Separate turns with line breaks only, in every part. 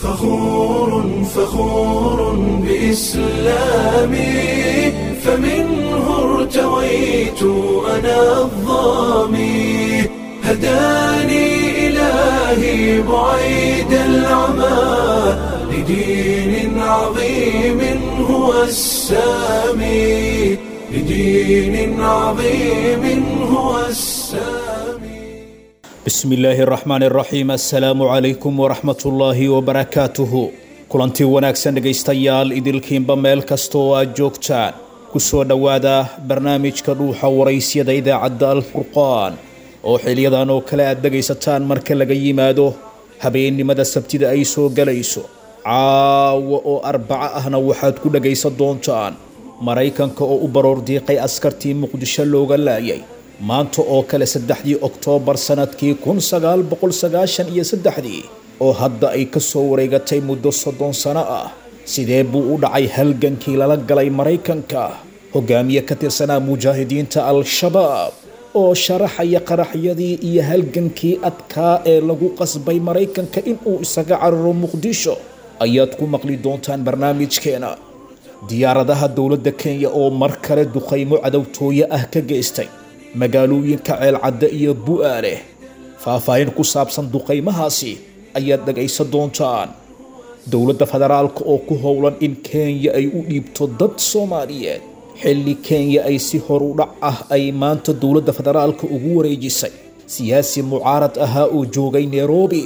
فخور فخور بإسلامي فمنه ارتويت أنا الظامي هداني إلهي بعيد العمى لدين عظيم هو السامي لدين عظيم هو السامي
bismi illaahi araxmaan araxiim assalaamu calaykum waraxmatullaahi wabarakaatuhu kulantii wanaagsan dhegaystayaal idilkiinba meel kasta oo aad joogtaan ku soo dhowaada barnaamijka dhuuxa waraysyada idaacadda alfurqaan oo xiliyadan oo kale aad dhegaysataan marka laga yimaado habeennimada sabtida ay soo galayso caawa oo arbaco ahna waxaad ku dhegaysan doontaan maraykanka oo u baroor diiqay askartii muqdisho looga laayay maanta oo kale saddexdii oktoobar sanadkii kun sagaal boqol sagaashan iyo saddexdii oo hadda ay ka soo wareegatay muddo soddon sano ah sidee buu u dhacay halgankii lala galay maraykanka hogaamiye ka tirsanaa mujaahidiinta al-shabaab oo sharaxaya qaraxyadii iyo halgankii adkaa ee lagu qasbay maraykanka inuu isaga cararo muqdisho ayaad ku maqli doontaan barnaamijkeena diyaaradaha dowladda kenya oo mar kale duqaymo cadowtooye ah ka geystay magaalooyinka ceelcadde iyo bu'aale faahfaahin ku saabsan duqaymahaasi ayaad dhagaysan doontaan dowladda federaalka oo ku howlan in kenya ay u dhiibto dad soomaaliyeed xilli kenya ay si horudhac ah ay maanta dowladda federaalka ugu wareejisay siyaasi mucaarad ahaa oo joogay nairobi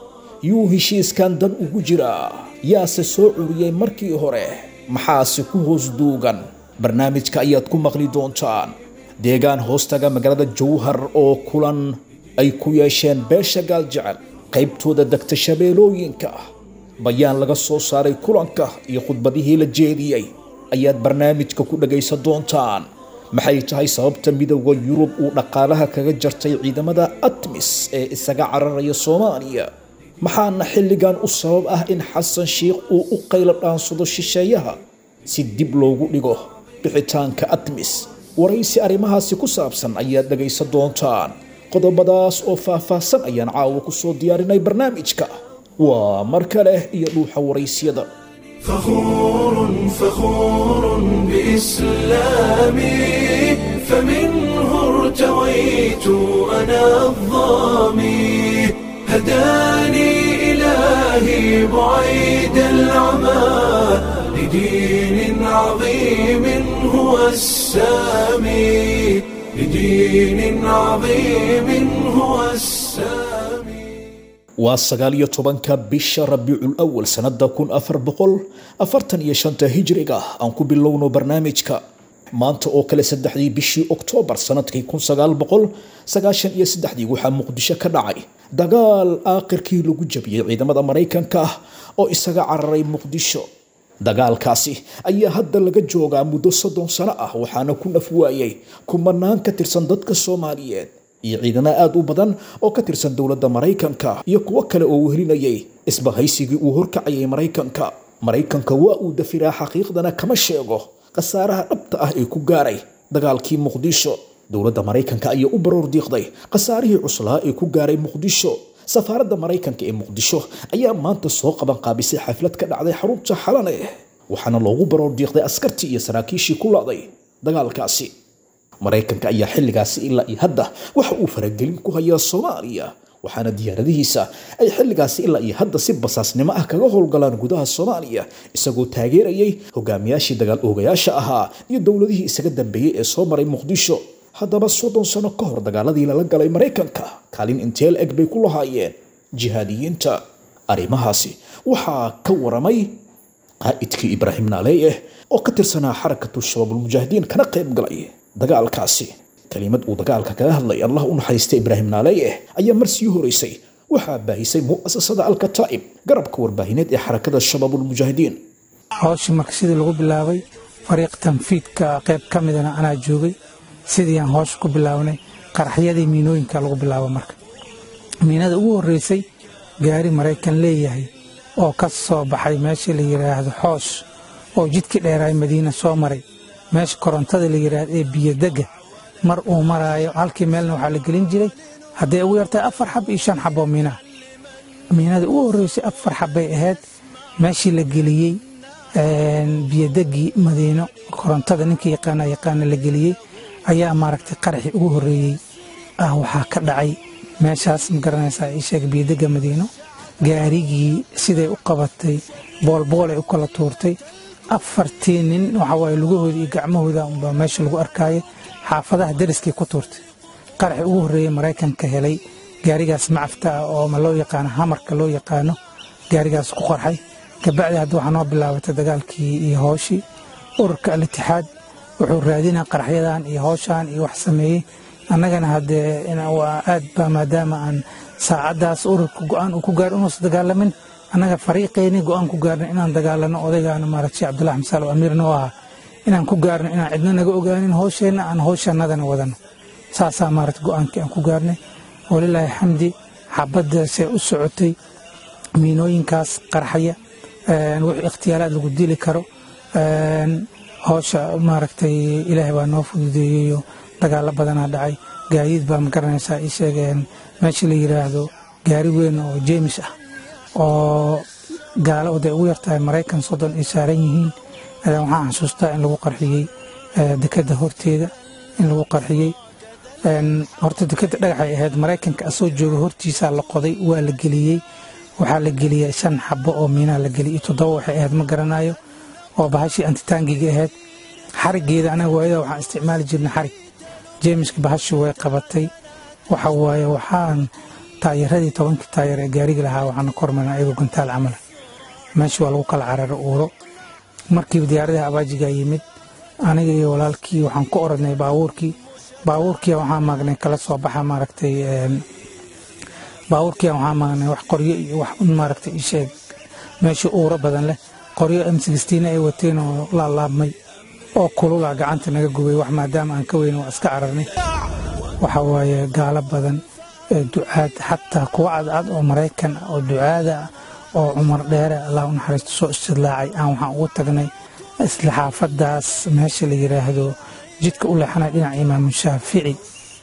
yuu heshiiskan dan ugu jiraa yaase soo curiyey markii hore maxaase ku hoos duugan barnaamijka ayaad ku maqli doontaan deegaan hoostaga magaalada jowhar oo kulan ay ku yeesheen beesha gaaljecel qaybtooda degta shabeelooyinka bayaan laga soo saaray kulanka iyo khudbadihii la jeediyey ayaad barnaamijka ku dhagaysan doontaan maxay tahay sababta midooda yurub uu dhaqaalaha kaga jartay ciidamada atmis ee isaga cararaya soomaaliya maxaana xilligan u sabab ah in xasan sheikh uu u qaylo dhaansado shisheeyaha si dib loogu dhigo bixitaanka atmis waraysi arrimahaasi ku saabsan ayaad dhagaysan doontaan qodobadaas oo faahfaahsan ayaan caawa ku soo diyaarinay barnaamijka waa mar kale iyo dhuuxa waraysyada
فخور فخور بإسلامي فمنه ارتويت أنا الظامي هداني إلهي بعيد العمى لدين عظيم هو السامي لدين عظيم هو السامي
waa sagaal iyo tobanka bisha rabiicul awal sanada kun afar boqol afartan iyo shanta hijriga aan ku bilowno barnaamijka maanta oo kale saddexdii bishii oktoobar sanadkii kun sagaal boqol sagaashan iyo saddexdii waxaa muqdisho ka dhacay dagaal aakhirkii lagu jabiyey ciidamada maraykanka ah oo isaga cararay muqdisho dagaalkaasi ayaa hadda laga joogaa muddo soddon sano ah waxaana ku naf waayay kumanaan ka tirsan dadka soomaaliyeed iyo ciidamo aada u badan oo ka tirsan dowladda maraykanka iyo kuwo kale oo wehelinayay isbahaysigii uu horkacayay maraykanka maraykanka waa uu dafiraa xaqiiqdana kama sheego khasaaraha dhabta ah ee ku gaaray dagaalkii muqdisho dowladda maraykanka ayaa u baroor diiqday khasaarihii cuslaa ee ku gaaray muqdisho safaaradda maraykanka ee muqdisho ayaa maanta soo qaban qaabisay xaflad ka dhacday xarunta xalane waxaana loogu baroor diiqday askartii iyo saraakiishii ku laaday dagaalkaasi maraykanka ayaa xilligaasi ilaa iyo hadda waxa uu faragelin ku hayaa soomaaliya waxaana diyaaradihiisa ay xilligaasi ilaa iyo hadda si basaasnimo ah kaga howlgalaan gudaha soomaaliya isagoo taageerayay hogaamiyaashii dagaal oogayaasha ahaa iyo dowladihii isaga dambeeyey ee soo maray muqdisho haddaba soddon sano ka hor dagaaladii lala galay maraykanka kaalin inteel eg bay ku lahaayeen jihaadiyiinta arrimahaasi waxaa ka waramay qaa'idkii ibraahim naaleeyeh oo ka tirsanaa xarakatu shabaabulmujaahidiin kana qayb galay dagaalkaasi kelimad uu dagaalka kaga hadlay allah u naxariista ibraahim naaleeyeh ayaa mar sii horeysay waxaa baahisay mu'asasada alkataa'ib garabka warbaahineed ee xarakada shabaabulmujaahidiin
hawshii marka sidii lagu bilaabay fariiq tanfiidka qayb ka midana anaa joogay sidii aan hawsha ku bilaabnay qaraxyadii miinooyinka lagu bilaabo marka miinada ugu horreysay gaari maraykan leeyahay oo ka soo baxay meesha la yidhaahdo xoosh oo jidkii dheeraay madiina soo maray meesha korontada la yidhaahdo ee biyodegga mar uu maraayo halkii meelna waxaa la gelin jiray hadday ugu yartahay afar xab iyo shan xaboo miinaha miinada ugu horreysay afar xabbay ahayd meeshii la geliyey biyodegii madiino korontada ninka yaqaana yaqaana la geliyey ayaa maaragtay qaraxii ugu horreeyey ah waxaa ka dhacay meeshaas ma garanaysaa ii sheeg biyodega madiino gaarigii siday u qabatay boolboolay u kala tuurtay afartii nin waxawaaye lugahooda iyo gacmahooda unbaa meesha lagu arkaayo xaafadaha dariskay ku tuurtay qaraxii ugu horreeyey maraykanka helay gaarigaas macafta ah oo ma loo yaqaano hamarka loo yaqaano gaarigaas ku qarxay kabacdi hadda waxaa noo bilaabatay dagaalkii iyo hooshii ururka al-itixaad wuxuu raadinaa qaraxyadan iyo hooshan iyo wax sameeyey annagana haddee waa aad ba maadaama aan saacaddaas ururka go-aan uu ku gaar inuusa dagaalamin annaga fariiqeyni go-aan ku gaarna inaan dagaalano odaygaana maaragta sheekh cabdullahi xamsaal oo amiirna u ahaa inaan ku gaarno inaan cidna naga ogaanin hoosheenna aan hooshannadana wadano saasaa maaragta go-aankii aan ku gaarnay walilaahi xamdi xabaddaasee u socotay miinooyinkaas qarxaya wixii ikhtiyaalaad lagu dili karo hoosha maaragtay ilaahay baa noo fududeeyeyo dagaalo badanaa dhacay gaadiid baa ma garanaysaa ii sheegeen meesha la yidhaahdo gaari weyn oo jeemis ah oo gaalo oday ugu yartahay maraykan soddon ay saaran yihiin waxaan xasuustaa in lagu qarxiyey dekadda horteeda in lagu qarxiyey horta dekadda dhagaxay ahayd maraykanka asoo jooga hortiisaa la qoday waa la geliyey waxaa la geliyey shan xabo oo miinaa la geliyey toddoba waxay ahayd ma garanayo oo bahashii antitaangiga ahayd xarigeeda anaga waayada waxaan isticmaali jirnay xarig jeemiska bahashi way qabatay waxa waaye waxaan taayaradii tobankii taayar ee gaariga lahaa waxaana kormarna ayagoo gantaal camala meeshii waa lagu kala carara uuro markiiba diyaaradaha abaajigaa yimid aniga iyo walaalkii waxaan ku oradnay baabuurkii baabuurkia waxaa maagnay kala soo baxa maaragtay baabuurkia waxaa maagnay wax qoryo iyo wax un maaragtay isheeg meeshii uuro badan leh qoryo m sixteen ay wateen oo laalaabmay oo kulula gacanta naga gubay wax maadaama aan ka weyn waa iska cararnay waxa waaye gaalo badan ducaad xataa kuwa cadcad oo maraykan oo ducaada ah oo cumar dheere allah u naxariisto soo istidlaacay aan waxaan ugu tagnay isla xaafadaas meesha la yidhaahdo jidka u leexanayo dhinaca imaamu shaafici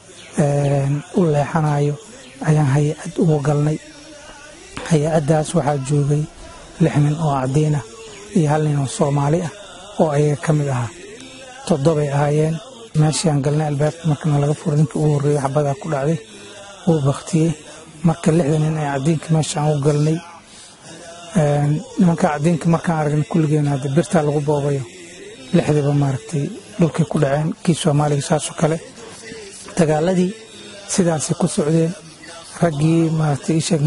u leexanayo ayaan hay-ad ugu galnay hay-addaas waxaa joogay lix nin oo cadiinah iyo hal nin oo soomaali ah oo ayaga ka mid ahaa toddobay ahaayeen meeshii aan galnay albaabka markana laga furo ninkii ugu horreeyey xabadaa ku dhacday wuu baktiyey marka lixda nin ee cadiinka meesha aan u galnay nimanka cadiinka markaan aragnay kulligeena hadda birtaa lagu boobayo lixdiiba maaragtay dhulkay ku dhaceen kii soomaaliga saasoo kale dagaaladii sidaasay ku socdeen raggii maaragtay isheeg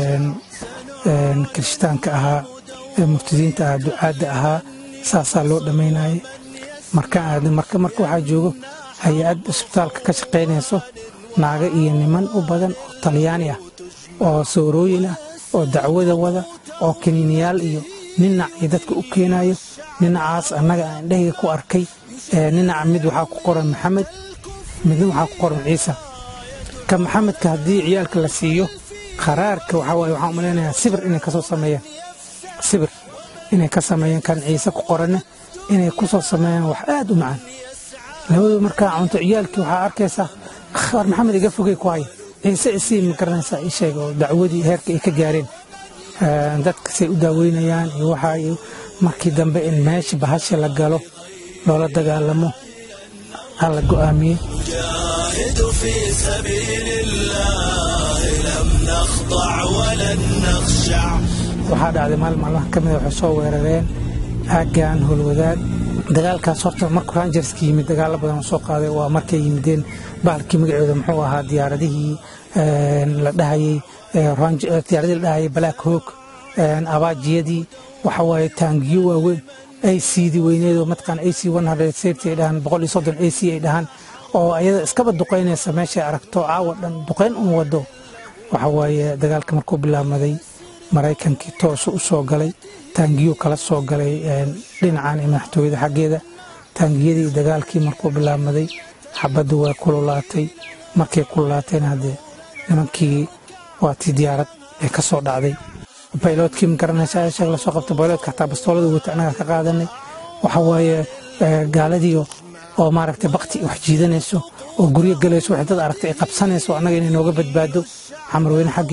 kirishtaanka ahaa ee murtadiinta ahaa ducaadda ahaa saasaa loo dhammaynayay markaan aadnay marka marka waxaa joogo hay-ad isbitaalka ka shaqaynayso naago iyo niman u badan oo talyaani ah oo soorooyin ah oo dacwada wada oo kaniiniyaal iyo ninac iyo dadka u keenayo ninacaas annaga aan indhahayga ku arkay ninaca mid waxaa ku qoran maxamed midna waxaa ku qoran ciise ka maxamedka haddii ciyaalka la siiyo qaraarka waxaa waaye waxaan umalaynayaa sibir inay kasoo sameeyaan sibir inay ka sameeyaan kan ciise ku qoranna inay ku soo sameeyaan wax aad u macaan labadu markaa cunto ciyaalkii waxaa arkaysaa war maxamed iga fogey ku haya ciise isii ma garanaysaa ii sheeg oo dacwadii heerka ay ka gaareen dadka say u daaweynayaan iyo waxaa iyo markii dambe in meesha bahasha la galo loola dagaalamo ha la go'aamiyey
جاهد في سبيل الله لم نخضع ولن نخشع
waxaa dhacday maalin maalmaha ka mida waxay soo weerareen aaggan howlwadaad dagaalkaas horta markuu rangerska yimid dagaalo badan oo soo qaaday waa markay yimideen bahalkii magaceeda muxuu ahaa diyaaradihii la dhahayey diyaaradihii la dhahayay black hawk abaajiyadii waxa waaye taangiyo waaweyn acdii weyneedoo mataqaan ac safety ay dhahaan boqol iyo soddon ac ay dhahaan oo ayada iskaba duqaynaysa meeshay aragto caawa dhan duqayn un wado waxa waaye dagaalka markuu bilaabmaday maraykankii toosu u soo galay taangiyo kala soo galay dhinacan iyo madaxtooyada xaggeeda taangiyadii dagaalkii markuu bilaabmaday xabaddu waa kululaatay markay kululaatayna haddee nimankii waa tii diyaarad ee ka soo dhacday bayloodkii ma garanaysa sheeg lasoo qabta bayloodka xataa bastoolada wata annaga ka qaadanay waxa waaye gaaladii oo maaragtay bakti wax jiidanayso oo guryo galayso waxay dad aragtay ay qabsanayso annaga inay nooga badbaado xamarweyne xaggeeda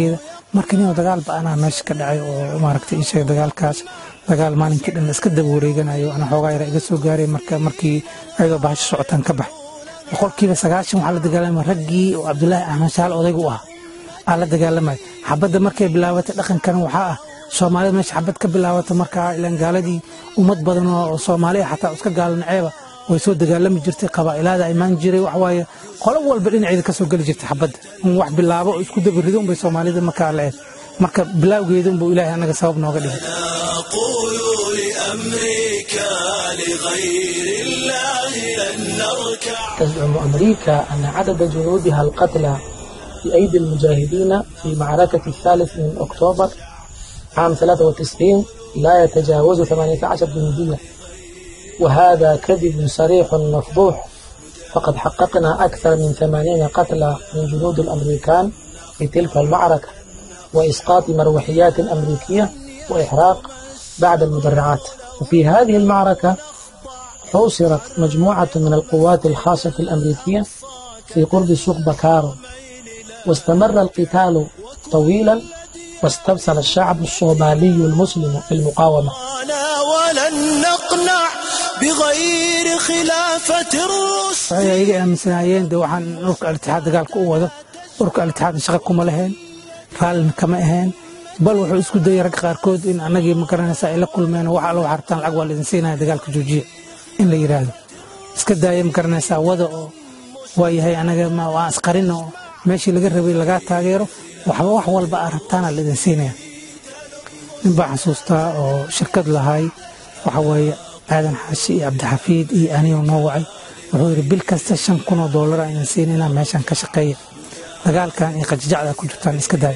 marka ninoo dagaal ba-anaa meesha ka dhacay oo maaragtay ii sheegay dagaalkaas dagaal maalinkii dhan iska daba wareeganayo ana xoogaa yara iga soo gaaray marka markii ayadoo bahasho socotaan ka baxay boqolkiiba sagaashan waxaa la dagaalamaya raggii oo cabdulaahi axmed shaal odaygu u ahaa aa la dagaalamaya xabadda markay bilaabatay dhaqankan waxaa ah soomaalida meesha xabad ka bilaabata markaa ilaan gaaladii ummad badan oo soomaali ah xataa iska gaalanaceeba way soo dagaalami jirtay qabaa'ilaada imaan jiray waxwaaye qolo walba dhinaceeda ka soo geli jirtay xabadda in wax bilaabo oo isku dabarido unbay soomaalida markaa la eed marka bilaawgeeda unbuu ilaahay annaga sabab nooga dhigay
نقول لأمريكا لغير الله لن نركع
تزعم أمريكا أن عدد جنودها القتلى بأيدي المجاهدين في معركة الثالث من أكتوبر عام 93 لا يتجاوز 18 جنديا وهذا كذب صريح مفضوح فقد حققنا أكثر من 80 قتلى من جنود الأمريكان في تلك المعركة وإسقاط مروحيات أمريكية وإحراق بعد المدرعات وفي هذه المعركة حوصرت مجموعة من القوات الخاصة الأمريكية في قرب سوق بكارو واستمر القتال طويلا واستبصر الشعب الصومالي المسلم في المقاومة
أنا ولن نقنع بغير خلافة الرسل
waxay ayaga aaminsanaayeen de waxaan urka alitixaad dagaalka u wado urka alitixaad shaqa kuma lahayn raallina kama ahayn bal wuxuu isku dayay ragga qaarkood in annagii ma garanaysa ay la kulmeen wax alla waxartaan lacag waa laidin siinaya dagaalka joojiya in la yidhaahdo iska daaya ma garanaysaa wada oo waa yahay anaga ma- waan asqarin oo meeshii laga rabay lagaa taageero waxba wax walba aa rabtaana laidin siinaya nin baa xasuustaa oo shirkad lahay waxa weeye aadan xaashi iyo cabdixafiid iyo anigoo noo wacay wuxuu yidhi bil kasta shan kun oo doolar aan idin siinayna meeshan ka shaqeeya dagaalkan iyo qajajacda ku jirtaan iska daaya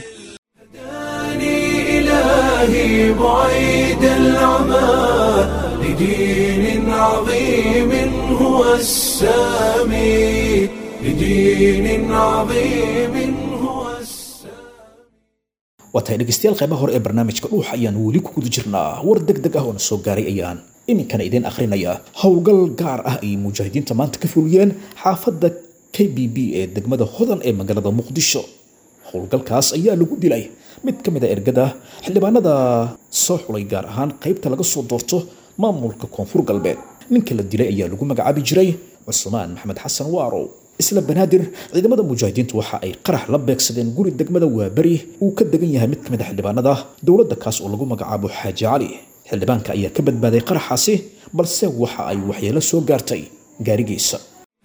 إلهي بعيد العمى لدين عظيم هو السامي لدين عظيم هو السامي
waa tahay dhegaystayaal qaybaha hore ee barnaamijka dhuuxa ayaan weli ku guda jirnaa war deg deg ah oo na soo gaaray ayaan iminkana idiin akhrinaya howlgal gaar ah ay mujaahidiinta maanta ka fuliyeen xaafadda k b b ee degmada hodan ee magaalada muqdisho howlgalkaas ayaa lagu dilay mid ka mid a ergada xildhibaanada soo xulay gaar ahaan qaybta laga soo doorto maamulka koonfur galbeed ninka la dilay ayaa lagu magacaabi jiray cusmaan maxamed xasan waarow isla banaadir ciidamada mujaahidiintu waxa ay qarax la beegsadeen guri degmada waaberi uu ka degan yahay mid ka mid a xildhibaanada dowladda kaas oo lagu magacaabo xaaji cali xildhibaanka ayaa ka badbaaday qaraxaasi balse waxa ay waxyeelo soo gaartay gaarigiisa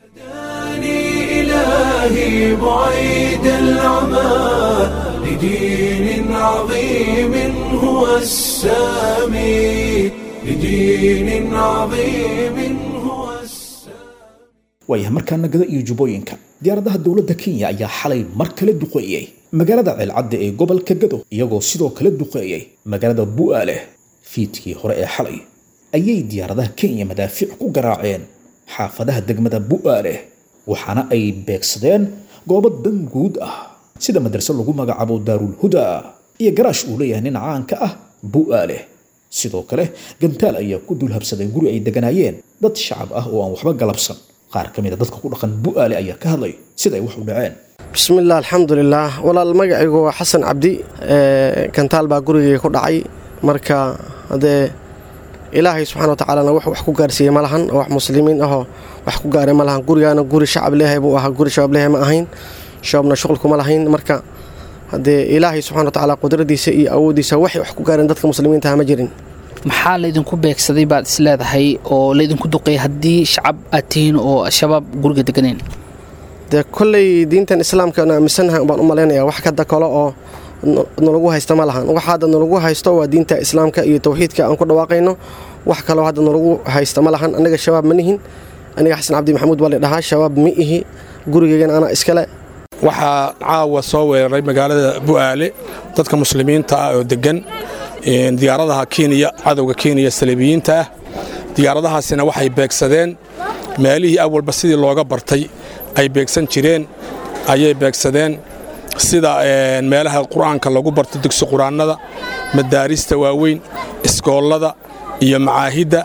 إلهي بعيد العمى لدين عظيم هو السامي لدين عظيم هو السامي
waayahay markaana gada iyo jubbooyinka diyaaradaha dowladda kenya ayaa xalay mar kale duqeeyey magaalada ceelcadda ee gobolka gado iyagoo sidoo kale duqeeyey magaalada bu'aale fiidkii hore ee xalay ayay diyaaradaha kenya madaafiic ku garaaceen xaafadaha degmada bu'aale waxaana ay beegsadeen goobo dan guud ah sida madraso lagu magacaabo daarul huda iyo garaash uu leeyahay nin caanka ah bu'aale sidoo kale gantaal ayaa ku dul habsaday guri ay deganaayeen dad shacab ah oo aan waxba galabsan qaar ka mid a dadka ku dhaqan bu'aale ayaa ka hadlay sida ay wax u dhaceen
bismillaah alxamdulilaah walaal magacaygu waa xasan cabdi ee, kantaal baa gurigay ku dhacay marka haddee ilaahay subxana watacaalana wax wax ku gaarsiiyey ma lahan oo wax muslimiin ahoo wax ku gaaray ma lahan gurigaana guri shacab leehay buu ahaa guri shabaab leehay ma ahayn shabaabna shuqul kuma lahayn marka haddee ilaahay subxana watacaala qudradiisa iyo awooddiisa waxay wax ku gaareen dadka muslimiintaha ma jirin
maxaa laydinku beegsaday baad is leedahay oo laydinku duqeeyay haddii shacab aad tihiin oo shabaab guriga deganeen
dee kolley diintan islaamka aan aaminsanahay baan u malaynayaa wax kada kale oo n- nalagu haysta ma lahan waxa hadda nalagu haysto waa diinta islaamka iyo tawxiidka aan ku dhawaaqayno wax kaloo hadda nalagu haysta ma lahan aniga shabaab ma nihin aniga xasan cabdi maxamuud baa la dhahaa shabaab ma ihi gurigeygana anaa iskale
waxaa caawa soo weeraray magaalada bu'aale dadka muslimiinta ah oo deggan een, diyaaradaha kenya cadowga kenya saliibiyiinta ah diyaaradahaasina waxay beegsadeen meelihii awalba sidii looga bartay ay beegsan jireen ayay beegsadeen sida een, meelaha qur'aanka lagu barto dugsi qur'aannada madaarista waaweyn iskoollada iyo macaahidda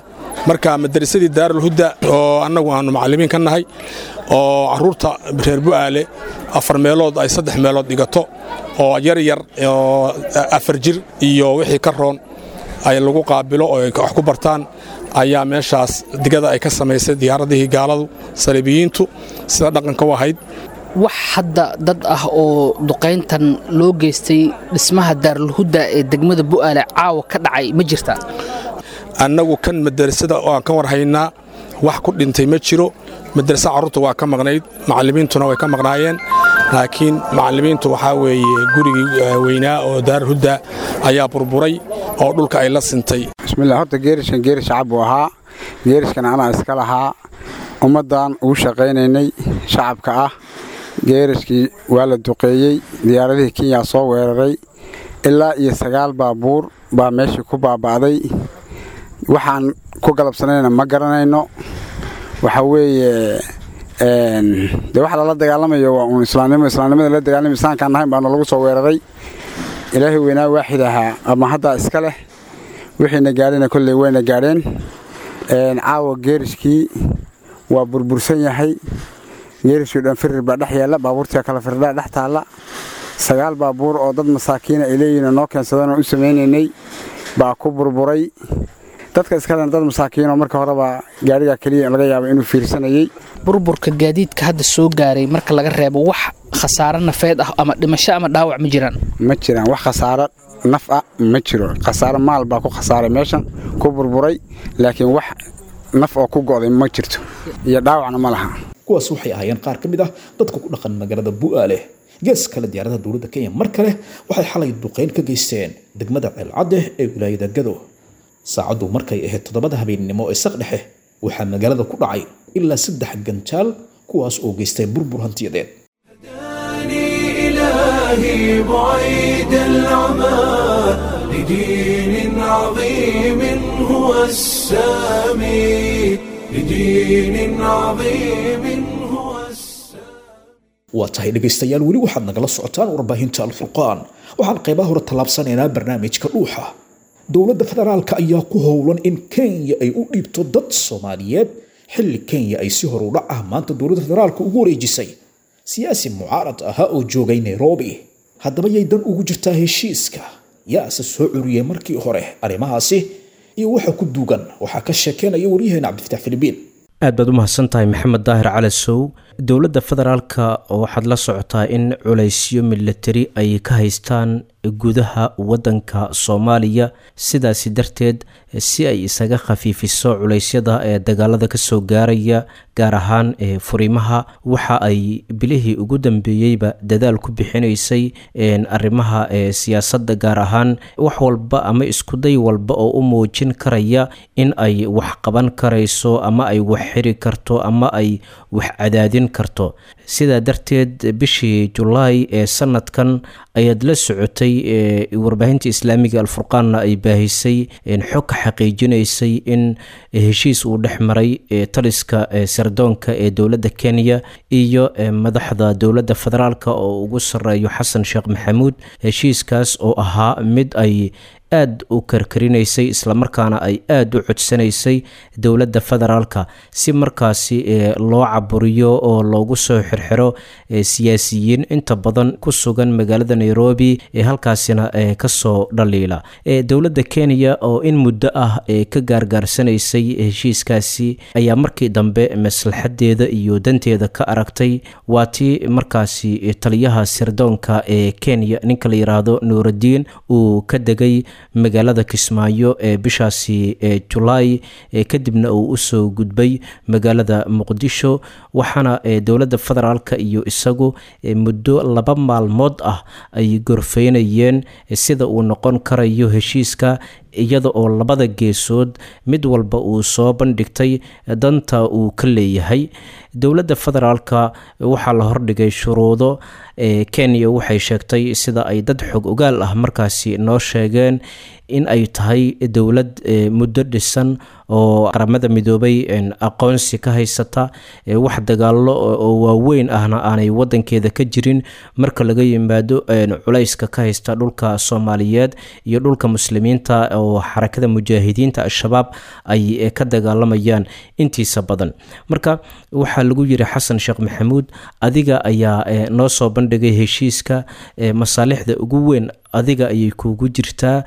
marka madarasadii daarulhuda oo annagu aanu macallimiin ka nahay oo carruurta reer bu'aale afar meelood ay saddex meelood dhigato oo yar yar oo afar jir iyo wixii ka roon ay lagu qaabilo oo ay wax ku bartaan ayaa meeshaas digada ay ka samaysay diyaaradihii gaaladu saliibiyiintu sida dhaqanka u ahayd
wax hadda dad ah oo duqayntan loo geystay dhismaha daarulhuda ee degmada bu'aale caawa ka dhacay ma jirtaa
annagu kan madarasada oo aan ka war haynaa wax ku dhintay ma jiro madarasa carruurta waa ka maqnayd macallimiintuna way ka maqnaayeen laakiin macallimiintu waxaa weeye gurigii weynaa oo daarulhuda ayaa burburay oo dhulka ay la sintay
bismillah horta geerishkan geerish shacab buu ahaa geerishkan anaa iska lahaa ummaddan ugu shaqaynaynay shacabka ah geerishkii waa la duqeeyey diyaaradihii kenya soo weeraray ilaa iyo sagaal baabuur baa meeshii ku baaba'day waxaan ku galabsanayna ma garanayno waxa weeye dee waxa lala dagaalamayo waa uun islaamnimo islaamnimada la dagaalamay islaamkaan nahayn baana lagu soo weeraray ilaahay weynaa waaxid ahaa ama haddaa iska leh wixiina gaadhayna kolley wayna gaadheen caawa geerishkii waa burbursan yahay geerishkii dhan firir baa dhex yaalla baabuurtii kala firdhaa dhex taalla sagaal baabuur oo dad masaakiina ay leeyihiin noo keensadeen oo u samaynaynay baa ku burburay dadka iskalen dad masaakiinoo marka horeba gaadhigaa keliya laga yaaba inuu fiirsanayey
burburka gaadiidka hadda soo gaaray marka laga reebo wax khasaaro nafeed ah ama dhimasho ama dhaawac ma jiraan
ma jiraan wax khasaaro naf ah ma jiro khasaaro maal baa ku khasaaray meeshan ku burburay laakiin wax naf oo ku go'day ma jirto iyo dhaawacna ma laha
kuwaas waxay ahaayeen qaar ka mid ah dadka ku dhaqan magaalada bu'aale gees kale diyaaradaha dowladda kenya mar kale waxay xalay duqayn ka geysteen degmada ceelcadde ee wilaayada gado saacaddu markay ahayd toddobada habeennimo ee saq dhexe waxaa magaalada ku dhacay ilaa saddex ganjaal kuwaas oo geystay burbur hantiyadeed
إلهي بعيد العمى لدين عظيم هو السامي لدين عظيم هو
waa tahay dhegaystayaal weli waxaad nagala socotaan warbaahinta alfurqaan waxaan qaybaha hore tallaabsanaynaa barnaamijka dhuuxa dowladda federaalka ayaa ku howlan in kenya ay u dhiibto dad soomaaliyeed xilli kenya ay si horudhac ah maanta dowladda federaalka ugu wareejisay siyaasi mucaarad ahaa oo joogay nairobi haddaba yay dan ugu jirtaa heshiiska yaase soo curiyey markii hore arrimahaasi iyo waxa ku duugan waxaa ka sheekeynaya waryaheena cabdifatax filibiin
aad baad u mahadsan tahay maxamed daahir calasow dowladda federaalka waxaad la socotaa in culaysyo milatari ay ka haystaan gudaha waddanka soomaaliya sidaasi darteed si ay isaga khafiifiso culeysyada ee dagaalada kasoo gaaraya gaar ahaan ee furimaha waxa ay bilihii ugu dambeeyeyba dadaal ku bixinaysay arrimaha ee siyaasadda gaar ahaan wax walba ama iskuday walba oo u muujin karaya in ay wax qaban karayso ama ay wax xiri karto ama ay wax cadaadin karto sidaa darteed bishii julaay ee sanadkan ayaad la socotay warbaahinta islaamiga alfurqaanna ay baahisay xog ka xaqiijinaysay in heshiis uu dhex maray taliska sardoonka ee dowladda kenya iyo madaxda dowladda federaalk oo ugu sareeyo xasan sheekh maxamuud heshiiskaas oo ahaa mid ay aad u karkarinaysay islamarkaana ay aada u codsanaysay dowladda federaalka si markaasi loo caburiyo oo loogu soo xirxiro siyaasiyiin inta badan ku sugan magaalada nairobi ee halkaasina kasoo dhaliila dowladda kenya oo in muddo ah ka gaargaarsanaysay heshiiskaasi ayaa markii dambe maslaxadeeda iyo danteeda ka aragtay waa tii markaasi taliyaha sirdoonka ee kenya ninka la yiraahdo nuuraddiin uu ka degay magaalada kismaayo ee bishaasi julaay kadibna uu usoo gudbay magaalada muqdisho waxaana dowladda federaalka iyo isagu muddo laba maalmood ah ay gorfeynayeen sida uu noqon karayo heshiiska iyada oo labada geesood mid walba uu soo bandhigtay danta uu ka leeyahay dowladda federaalka waxaa la hordhigay shuruudo kenya waxay sheegtay sida ay dad xog ogaal ah markaasi noo sheegeen in ay tahay dowlad muddo dhisan oo qaramada midoobay aqoonsi ka haysata wax dagaalo oo waaweyn ahna aanay wadankeeda ka jirin marka laga yimaado culayska ka haysta dhulka soomaaliyeed iyo dhulka muslimiinta oo xarakada mujaahidiinta al-shabaab ay ka dagaalamayaan intiisa badan marka waxaa lagu yiri xasan sheekh maxamuud adiga ayaa noo soo bandhigay heshiiska masaalixda ugu weyn adiga ayay kuugu jirtaa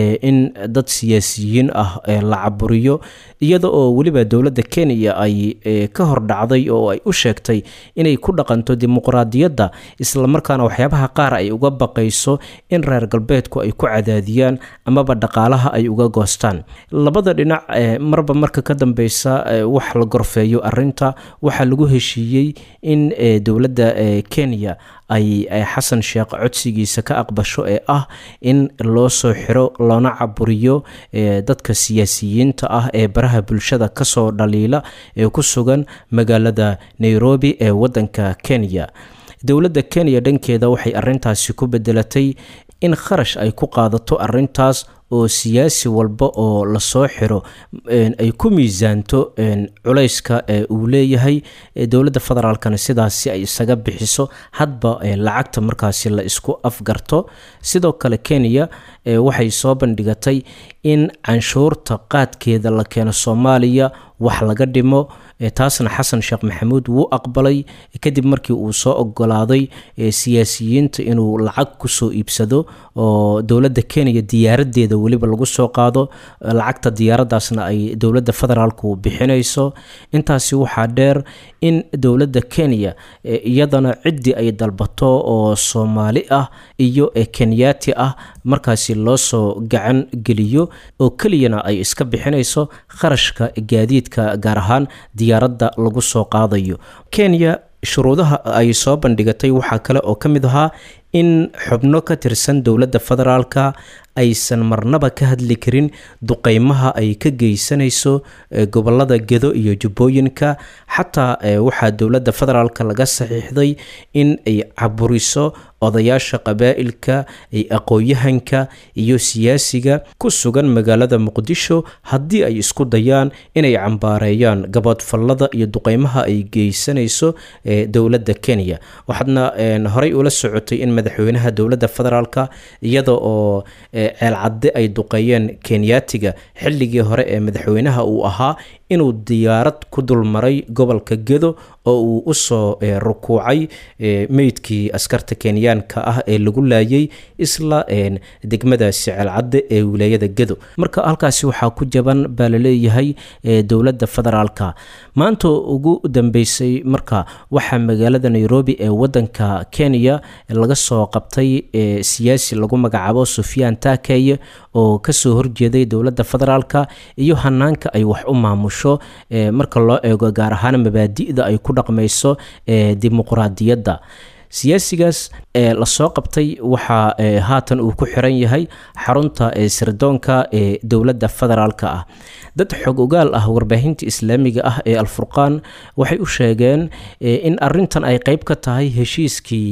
in dad siyaasiyiin ah la caburiyo iyada oo weliba dowladda kenya ay ka hor dhacday oo ay u sheegtay inay ku dhaqanto dimuqraadiyadda islamarkaana waxyaabaha qaar ay uga baqayso in reer galbeedku ay ku cadaadiyaan amaba dhaqaalaha ay uga goostaan labada dhinac marba marka ka dambeysa wax la gorfeeyo arinta waxaa lagu heshiiyey in dowladda kenya ay xasan sheekh codsigiisa ka aqbasho ee ah in loo soo xiro loona caburiyo dadka siyaasiyiinta ah ee baraha bulshada kasoo dhaliila ee ku sugan magaalada nairobi ee wadanka kenya dowladda kenya dhankeeda waxay arintaasi ku bedelatay in kharash ay ku qaadato arintaas oo siyaasi walba oo lasoo xiro ay ku miisaanto culayska uu leeyahay dowladda federaalkana sidaasi ay isaga bixiso hadba lacagta markaasi la isku afgarto sidoo kale kenya waxay soo bandhigatay in canshuurta qaadkeeda la keeno soomaaliya wax laga dhimo taasna xasan sheekh maxamuud wuu aqbalay kadib markii uu soo ogolaaday siyaasiyiinta inuu lacag kusoo iibsado oo dowladda kenya diyaaradeeda weliba lagu soo qaado lacagta diyaaradaasna ay dowladda federaalku bixinayso intaasi waxaa dheer in dowladda kenya iyadana ciddii ay dalbato oo soomaali ah iyo kenyaati ah markaasi loo soo gacan geliyo oo keliyana ay iska bixinayso kharashka gaadiidka gaar ahaan diyaaradda lagu soo qaadayo kenya shuruudaha ay soo bandhigatay waxaa kale oo ka mid ahaa in xubno ka tirsan dowladda federaalka aysan marnaba ka hadli karin duqeymaha ay ka geysanayso gobolada gedo iyo jubbooyinka xataa waxaa dowladda federaalka laga saxiixday in ay caburiso odayaasha qabaa'ilka aqoon-yahanka iyo siyaasiga ku sugan magaalada muqdisho haddii ay isku dayaan inay cambaareeyaan gaboodfallada iyo duqeymaha ay geysanayso dowladda kenya waxaadna horey ula socotay in madaxweynaha dowladda federaalka iyada oo ceelcadde ay duqeeyeen kenyaatiga xilligii hore ee madaxweynaha uu ahaa inuu diyaarad ku dulmaray gobolka gedo oo uu usoo rukuucay meydkii askarta kenyaanka ah ee lagu laayay isla degmadaasi ceelcadde ee wilaayada gedo marka halkaasi waxaa ku jaban baa laleeyahay dowladda federaalka maanta ugu dambeysay marka waxaa magaalada nairobi ee wadanka kenya laga soo qabtay siyaasi lagu magacaabo sufyaan taakeye oo kasoo horjeeday dowladda federaalka iyo hanaanka ay wax u maamusho marka loo eego gaar ahaan mabaadi'da ay ku dhaqmayso dimuqraadiyadda siyaasigaas lasoo qabtay waxaa haatan uu ku xiran yahay xarunta sirdoonka ee dowladda federaalka ah dad xog ogaal ah warbaahinta islaamiga ah ee alfurqaan waxay u sheegeen in arintan ay qeyb ka tahay heshiiskii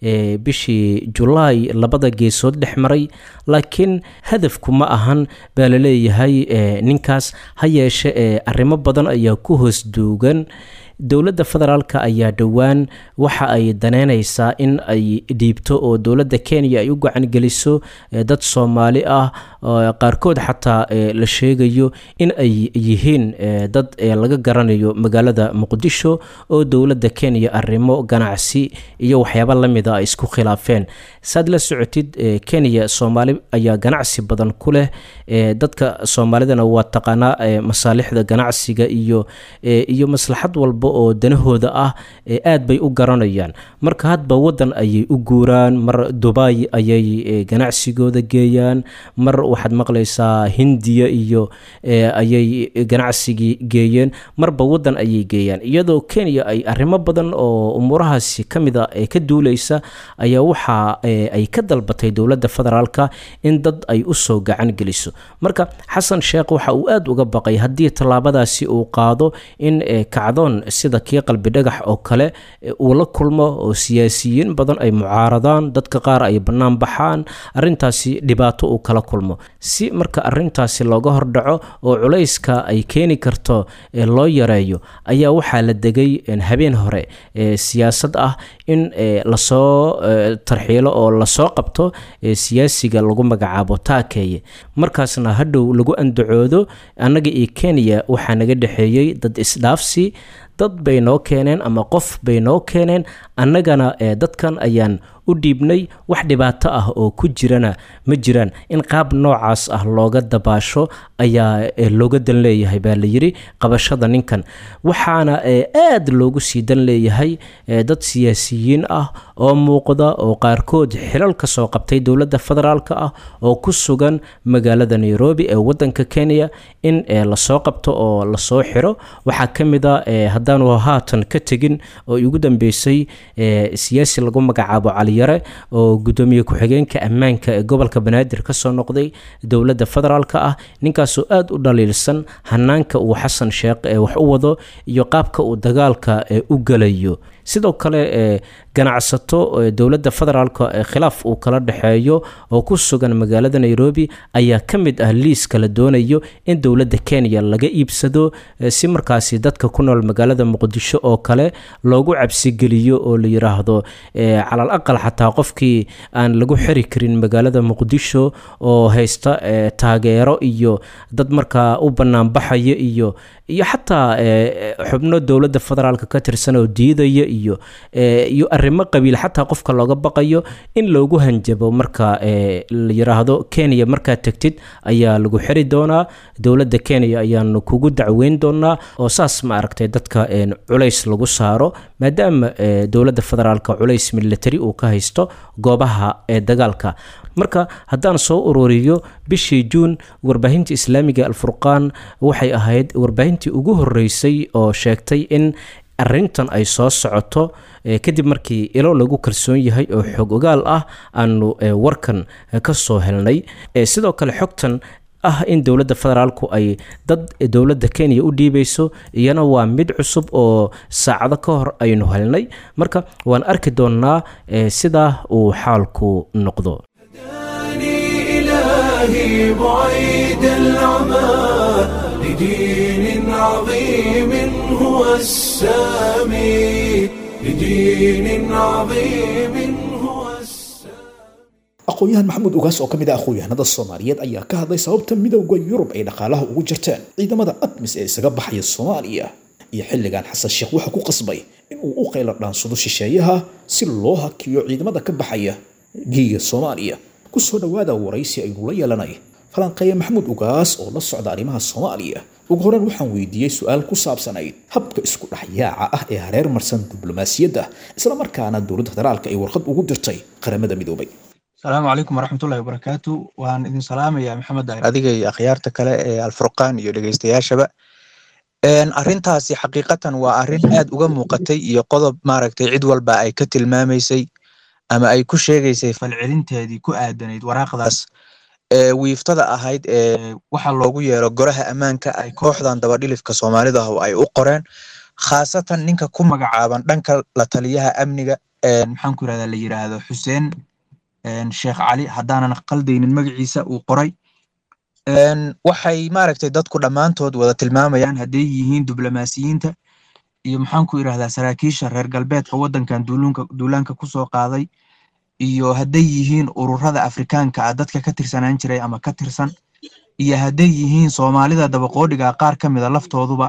bishii julaay labada geesood dhex maray laakiin hadafku ma ahan baa laleeyahay ninkaas ha yeeshe arrimo badan ayaa ku hoos duugan dowladda federaalka ayaa dhowaan waxa ay daneynaysaa in ay dhiibto oo dowladda kenya ay u gacan geliso dad soomaali ah qaarkood xataa la sheegayo in ay yihiin dad laga garanayo magaalada muqdisho oo dowladda kenya arrimo ganacsi iyo waxyaaba lamida ay isku khilaafeen saad la socotid kenya soomaali ayaa ganacsi badan ku leh dadka soomaalidana waa taqaanaa masaalixda ganacsiga iyo iyo maslaxad walba oo danahooda ah aad bay u garanayaan marka hadba wadan ayay u guuraan mar dubai ayay ganacsigooda geeyaan mar waxaad maqlaysaa hindiya iyo ayay ganacsigii geeyeen marba wadan ayay geeyaan iyadoo kenya ay arrimo badan oo umuurahaasi ka mid a ka duuleysa ayaa waxa ay ka dalbatay dowladda federaalka in dad ay usoo gacan geliso marka xasan sheekh waxa uu aada uga baqay haddii tallaabadaasi uu qaado in kacdoon sida kii qalbi dhagax oo kale uu la kulmo oo siyaasiyiin badan ay mucaaradaan dadka qaar ay bannaan baxaan arrintaasi dhibaato uu kala kulmo si marka arrintaasi looga hordhaco oo culayska ay keeni karto loo yareeyo ayaa waxaa la degay habeen hore siyaasad ah in lasoo tarxiilo oo lasoo qabto siyaasiga lagu magacaabo taakeeye markaasna hadhow lagu andacoodo annaga iyo kenya waxaa naga dhexeeyey dad isdhaafsi dad bay noo keeneen ama qof bay noo keeneen annagana dadkan ayaan u dhiibnay wax dhibaato ah oo ku jirana ma jiraan in qaab noocaas ah looga dabaasho ayaa looga dan leeyahay baa la yidhi qabashada ninkan waxaana aad loogu sii dan leeyahay dad siyaasiyiin ah oo muuqda oo qaarkood xilal ka soo qabtay dowladda federaalk ah oo ku sugan magaalada nairobi ee wadanka kenya in lasoo qabto oo lasoo xiro waxaa ka mid a haddaanu haatan ka tegin oo igu dambeysay siyaasi lagu magacaabo caliyare oo gudoomiye ku-xigeenka ammaanka ee gobolka banaadir kasoo noqday dowladda federaalk ah ninkaasoo aada u dhaliilsan hanaanka uu xasan sheekh ee wax u wado iyo qaabka uu dagaalka u galayo sidoo kale ganacsato dowladda federaalk khilaaf uu kala dhexeeyo oo ku sugan magaalada nairobi ayaa ka mid ah liiska la doonayo in dowladda kenya laga iibsado si markaasi dadka ku nool magaalada muqdisho oo kale loogu cabsigeliyo oo la yiraahdo calal aqal xataa qofkii aan lagu xiri karin magaalada muqdisho oo haysta taageero iyo dad markaa u banaanbaxaya iyo iyo xataa xubno dowladda federaalk ka tirsan oo diidaya iyo iyo arrimo qabiil xataa qofka looga baqayo in loogu hanjabo marka la yiraahdo kenya markaad tegtid ayaa lagu xiri doonaa dowladda kenya ayaanu kugu dacweyn doonaa oo saas ma aragtay dadka culays lagu saaro maadaama dowladda federaalk culays military uu ka haysto goobaha ee dagaalka marka haddaan soo ururiyo bishii juun warbaahinta islaamiga alfurqaan waxay ahayd warbaahintii ugu horeysay oo sheegtay in arintan ay soo socoto kadib markii ilo lagu kalsoon yahay oo xog ogaal ah aanu warkan ka soo helnay sidoo kale xogtan ah in dowladda federaalku ay dad dowladda kenya u dhiibayso iyana waa mid cusub oo saacado ka hor aynu helnay marka waan arki doonnaa sidaa uu xaalku noqdo
إلهي بعيد العمى لدين عظيم هو السامي لدين عظيم هو
aqoon-yahan maxamuud ugaas oo ka mid ah aqoon-yahanada soomaaliyeed ayaa ka hadlay sababta midowda yurub ay dhaqaalaha ugu jirteen ciidamada admis ee isaga baxaya soomaaliya iyo xilligan xasan sheekh waxa ku qasbay in uu u qaylo dhaansado shisheeyaha si loo hakiyo ciidamada ka baxaya giiga soomaaliya kusoo dhawaada waraysi aynu la yeelanay falanqeeye maxamuud ugaas oo la socda arrimaha soomaaliya ugu horeen waxaan weydiiyey su-aal ku saabsanayd habka isku dhexyaaca ah ee hareer marsan diblomaasiyadda isla markaana dowladda federaalka ay warqad ugu dirtay qaramada midoobay
asalaamu calaykum waraxmatullahi wabarakaatu waan idin salaamayaa maxamed daahir adiga iyo akhyaarta kale ee alfurqaan iyo dhegeystayaashaba arrintaasi xaqiiqatan waa arrin aad uga muuqatay iyo qodob maaragtay cid walba ay ka tilmaamaysay ama ay ku sheegaysay falcelinteedii ku aadanayd waraaqdaas ee wiiftada ahayd ee waxa loogu yeero goraha ammaanka ay kooxdan dabadhilifka soomaalida ah ay u qoreen khaasatan ninka ku magacaaban dhanka la taliyaha amniga maxaan ku yirahdaa la yiraahdo xuseen sheekh cali haddaanan qaldaynin magaciisa uu qoray waxay maaragtay dadku dhammaantood wada tilmaamayaan hadday yihiin diblomaasiyiinta iyo maxaan ku yirahdaa saraakiisha reer galbeedka waddankan duulunka duulaanka kusoo qaaday iyo hadday yihiin ururada afrikaanka ah dadka ka tirsanaan jiray ama ka tirsan iyo hadday yihiin soomaalida dabaqoodhiga qaar ka mida laftooduba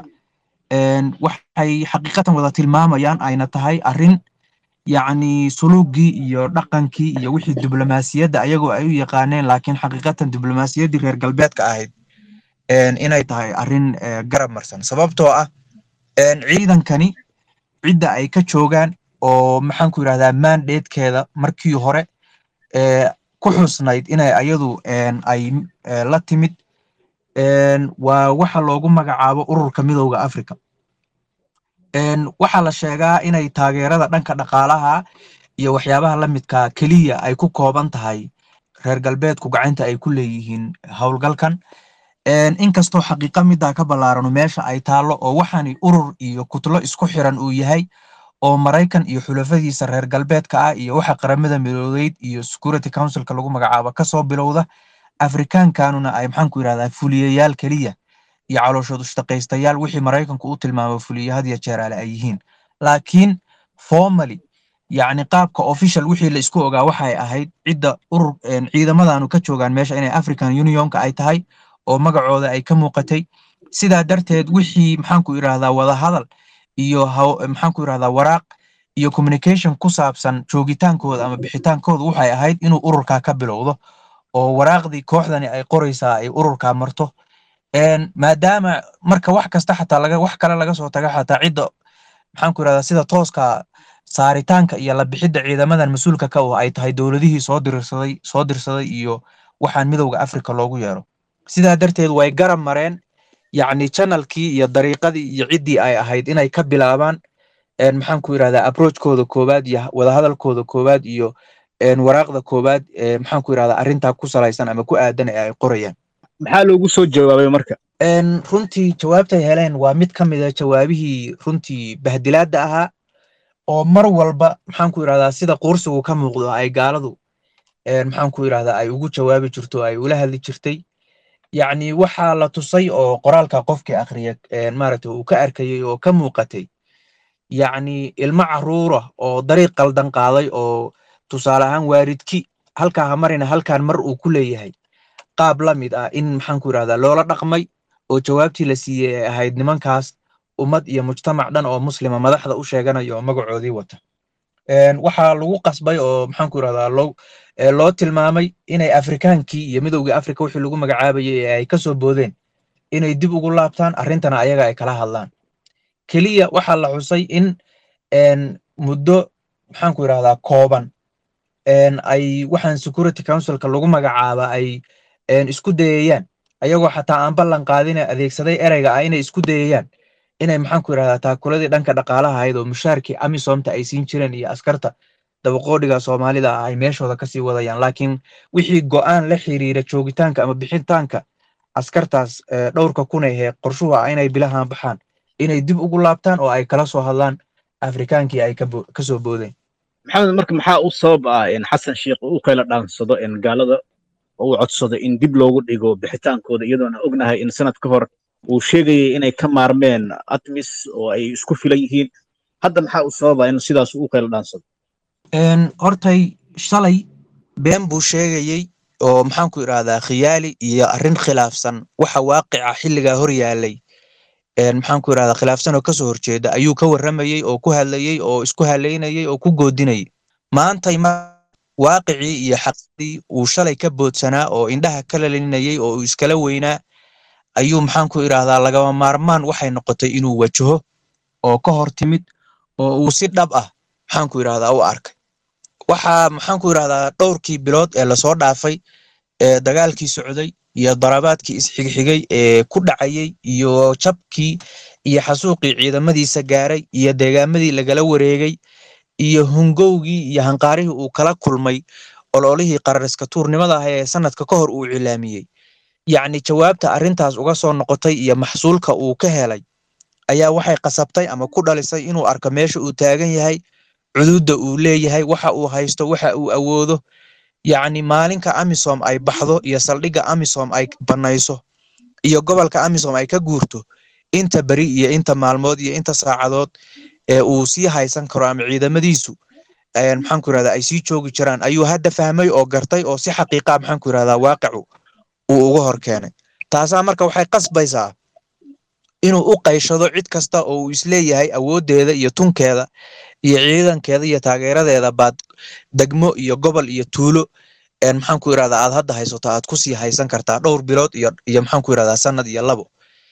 waxay xaqiiqatan wada tilmaamayaan ayna tahay arrin yacni suluugii iyo dhaqankii iyo wixii diblomaasiyadda ayagoo ay u yaqaaneen laakiin xaqiiqatan diblomaasiyaddii reer galbeedka ahayd inay tahay arrin garab marsan sababtoo ah ciidankani cidda ay ka joogaan oo maxaan ku yirahdaa mandatekeeda markii hore ku xusnayd inay ayadu ay la timid waa waxa loogu magacaabo ururka midowda africa waxaa la sheegaa inay taageerada dhanka dhaqaalaha iyo waxyaabaha la midka keliya ay ku kooban tahay reer galbeedku gacanta ay ku leeyihiin howlgalkan inkastoo xaqiiqa middaa ka ballaarano meesha ay taallo oo waxaani urur iyo kutlo isku xiran uu yahay oo maraykan iyo xulafadiisa reer galbeedka ah iyo waxa qaramada midoodeyd iyo security councilka lagu magacaabo kasoo bilowda afrikaankanuna ay maxaanku yidhahdaa fuliyayaal keliya iyo calooshood ushtaqaystayaal wixii maraykanku u tilmaamo fuliye had iyo jeer ale ay yihiin laakiin formally yacni qaabka official wixii la isku ogaa waxay ahayd cidda urur ciidamadanu ka joogaan meesha inay african unionka ay tahay oo magacooda ay ka muuqatay sidaa darteed wixii maxaanku yidhahdaa wadahadal iyo maxaanku yidhahdaa waraaq iyo communication ku saabsan joogitaankooda ama bixitaankooda waxay ahayd inuu ururkaa ka bilowdo oo waraaqdii kooxdani ay qoraysaa ay ururkaa marto maadaama marka wax kasta xataa laga wax kale laga soo taga xataa cidda maxaanku yidhahdaa sida tooska saaritaanka iyo la bixidda ciidamadan mas-uulka ka ah ay tahay dowladihii soo dirsaday soo dirsaday iyo waxaan midowda africa loogu yeero sidaa darteed way garab mareen yacni channelkii iyo dariiqadii iyo ciddii ay ahayd inay ka bilaabaan maxaanku yidhahdaa approachkooda koowaad iyo wadahadalkooda koowaad iyo waraaqda koowaad maxaanku yidhahdaa arrintaa ku salaysan ama ku aadan ee ay qorayaan
maxaa loogu soo jawaabay marka
runtii jawaabtay heleen waa mid ka mid a jawaabihii runtii bahdilaadda ahaa oo mar walba maxaanku yidhahdaa sida quursigu ka muuqdo ay gaaladu maxaanku yidhahdaa ay ugu jawaabi jirto ay ula hadli jirtay yacni waxaa la tusay oo qoraalka qofkii akhriya maaragtay uu ka arkayay oo ka muuqatay yacni ilmo caruura oo dariiq qaldan qaaday oo tusaale ahaan waaridki halkaa ha marina halkaan mar uu ku leeyahay qaab la mid ah in maxaanku yidhahdaa loola dhaqmay oo jawaabtii la siiyey ay ahayd nimankaas ummad iyo mujtamac dhan oo muslima madaxda u sheeganaya oo magacoodii wata waxaa lagu qasbay oo maxaanku yidhahdaa loo loo tilmaamay inay afrikaankii iyo midowgii afrika wixii lagu magacaabayay ee ay kasoo boodeen inay dib ugu laabtaan arrintana ayaga ay kala hadlaan keliya waxaa la xusay in muddo maxaanku yidhahdaa kooban ay waxaan security councilka lagu magacaaba ay isku dayayaan ayagoo xataa aan ballan qaadina adeegsaday ereyga ah inay isku dayayaan inay maxaanku yidhahdaa taakuladii dhanka dhaqaalaha ahayd oo mushaarkii amisomta ay siin jireen iyo askarta dabaqoodhiga soomaalida ah ay meeshooda kasii wadayaan laakiin wixii go'aan la xiriira joogitaanka ama bixitaanka askartaas dhowrka kun ahee qorshuhu ah inay bilahan baxaan inay dib ugu laabtaan oo ay kala soo hadlaan afrikaankii ay kasoo boodeen
maxamed marka maxaa u sabab ah in xasan sheikh uu kala dhaansado in gaalada uu codsado in dib loogu dhigo bixitaankooda iyadoona ognahay in sanad ka hor uu sheegayay inay ka maarmeen atmis oo ay isku filan yihiin hadda maxaa u sababa in sidaas uu kala dhaansado
hortay shalay been buu sheegayey oo maxaanku idhahdaa khiyaali iyo arrin khilaafsan waxa waaqica xilligaa hor yaalay maxaanku idhahdaa khilaafsan oo kasoo horjeeda ayuu ka warramayey oo ku hadlayey oo isku halaynayey oo ku goodinayay maantay waaqicii iyo xaqdii uu shalay ka boodsanaa oo indhaha ka lalinayey oo uu iskala weynaa ayuu maxaanku idhahdaa lagama maarmaan waxay noqotay inuu wajaho oo ka hor timid oo uu si dhab ah maxaanku idhahdaa u arkay waxaa maxaanku idhahdaa dhowrkii bilood ee lasoo dhaafay ee dagaalkii socday iyo darabaadkii isxigxigay ee ku dhacayey iyo jabkii iyo xasuuqii ciidamadiisa gaaray iyo deegaamadii lagala wareegay iyo hungowgii iyo hanqaarihii uu kala kulmay ololihii qarariska tuurnimada ah ee sanadka ka hor uu cilaamiyey yacni jawaabta arrintaas uga soo noqotay iyo maxsuulka uu ka helay ayaa waxay qasabtay ama ku dhalisay inuu arko meesha uu taagan yahay cududda uu leeyahay waxa uu haysto waxa uu awoodo yacni maalinka amisom ay baxdo iyo saldhigga amisom ay banayso iyo gobolka amisom ay ka guurto inta beri iyo inta maalmood iyo inta saacadood ee uu sii haysan karo ama ciidamadiisu maxaanku yirahdaa ay sii joogi jiraan ayuu hadda fahmay oo gartay oo si xaqiiqa maxaanku yirahdaa waaqicu uu uga hor keenay taasaa marka waxay qasbaysaa inuu u qayshado cid kasta oo uu isleeyahay awooddeeda iyo tunkeeda iyo ciidankeeda iyo taageeradeeda baad degmo iyo gobol iyo tuulo maxaanku yirahdaa aad hadda haysato aad kusii haysan kartaa dhowr bilood iyo iyo maxaanku yirahdaa sanad iyo labo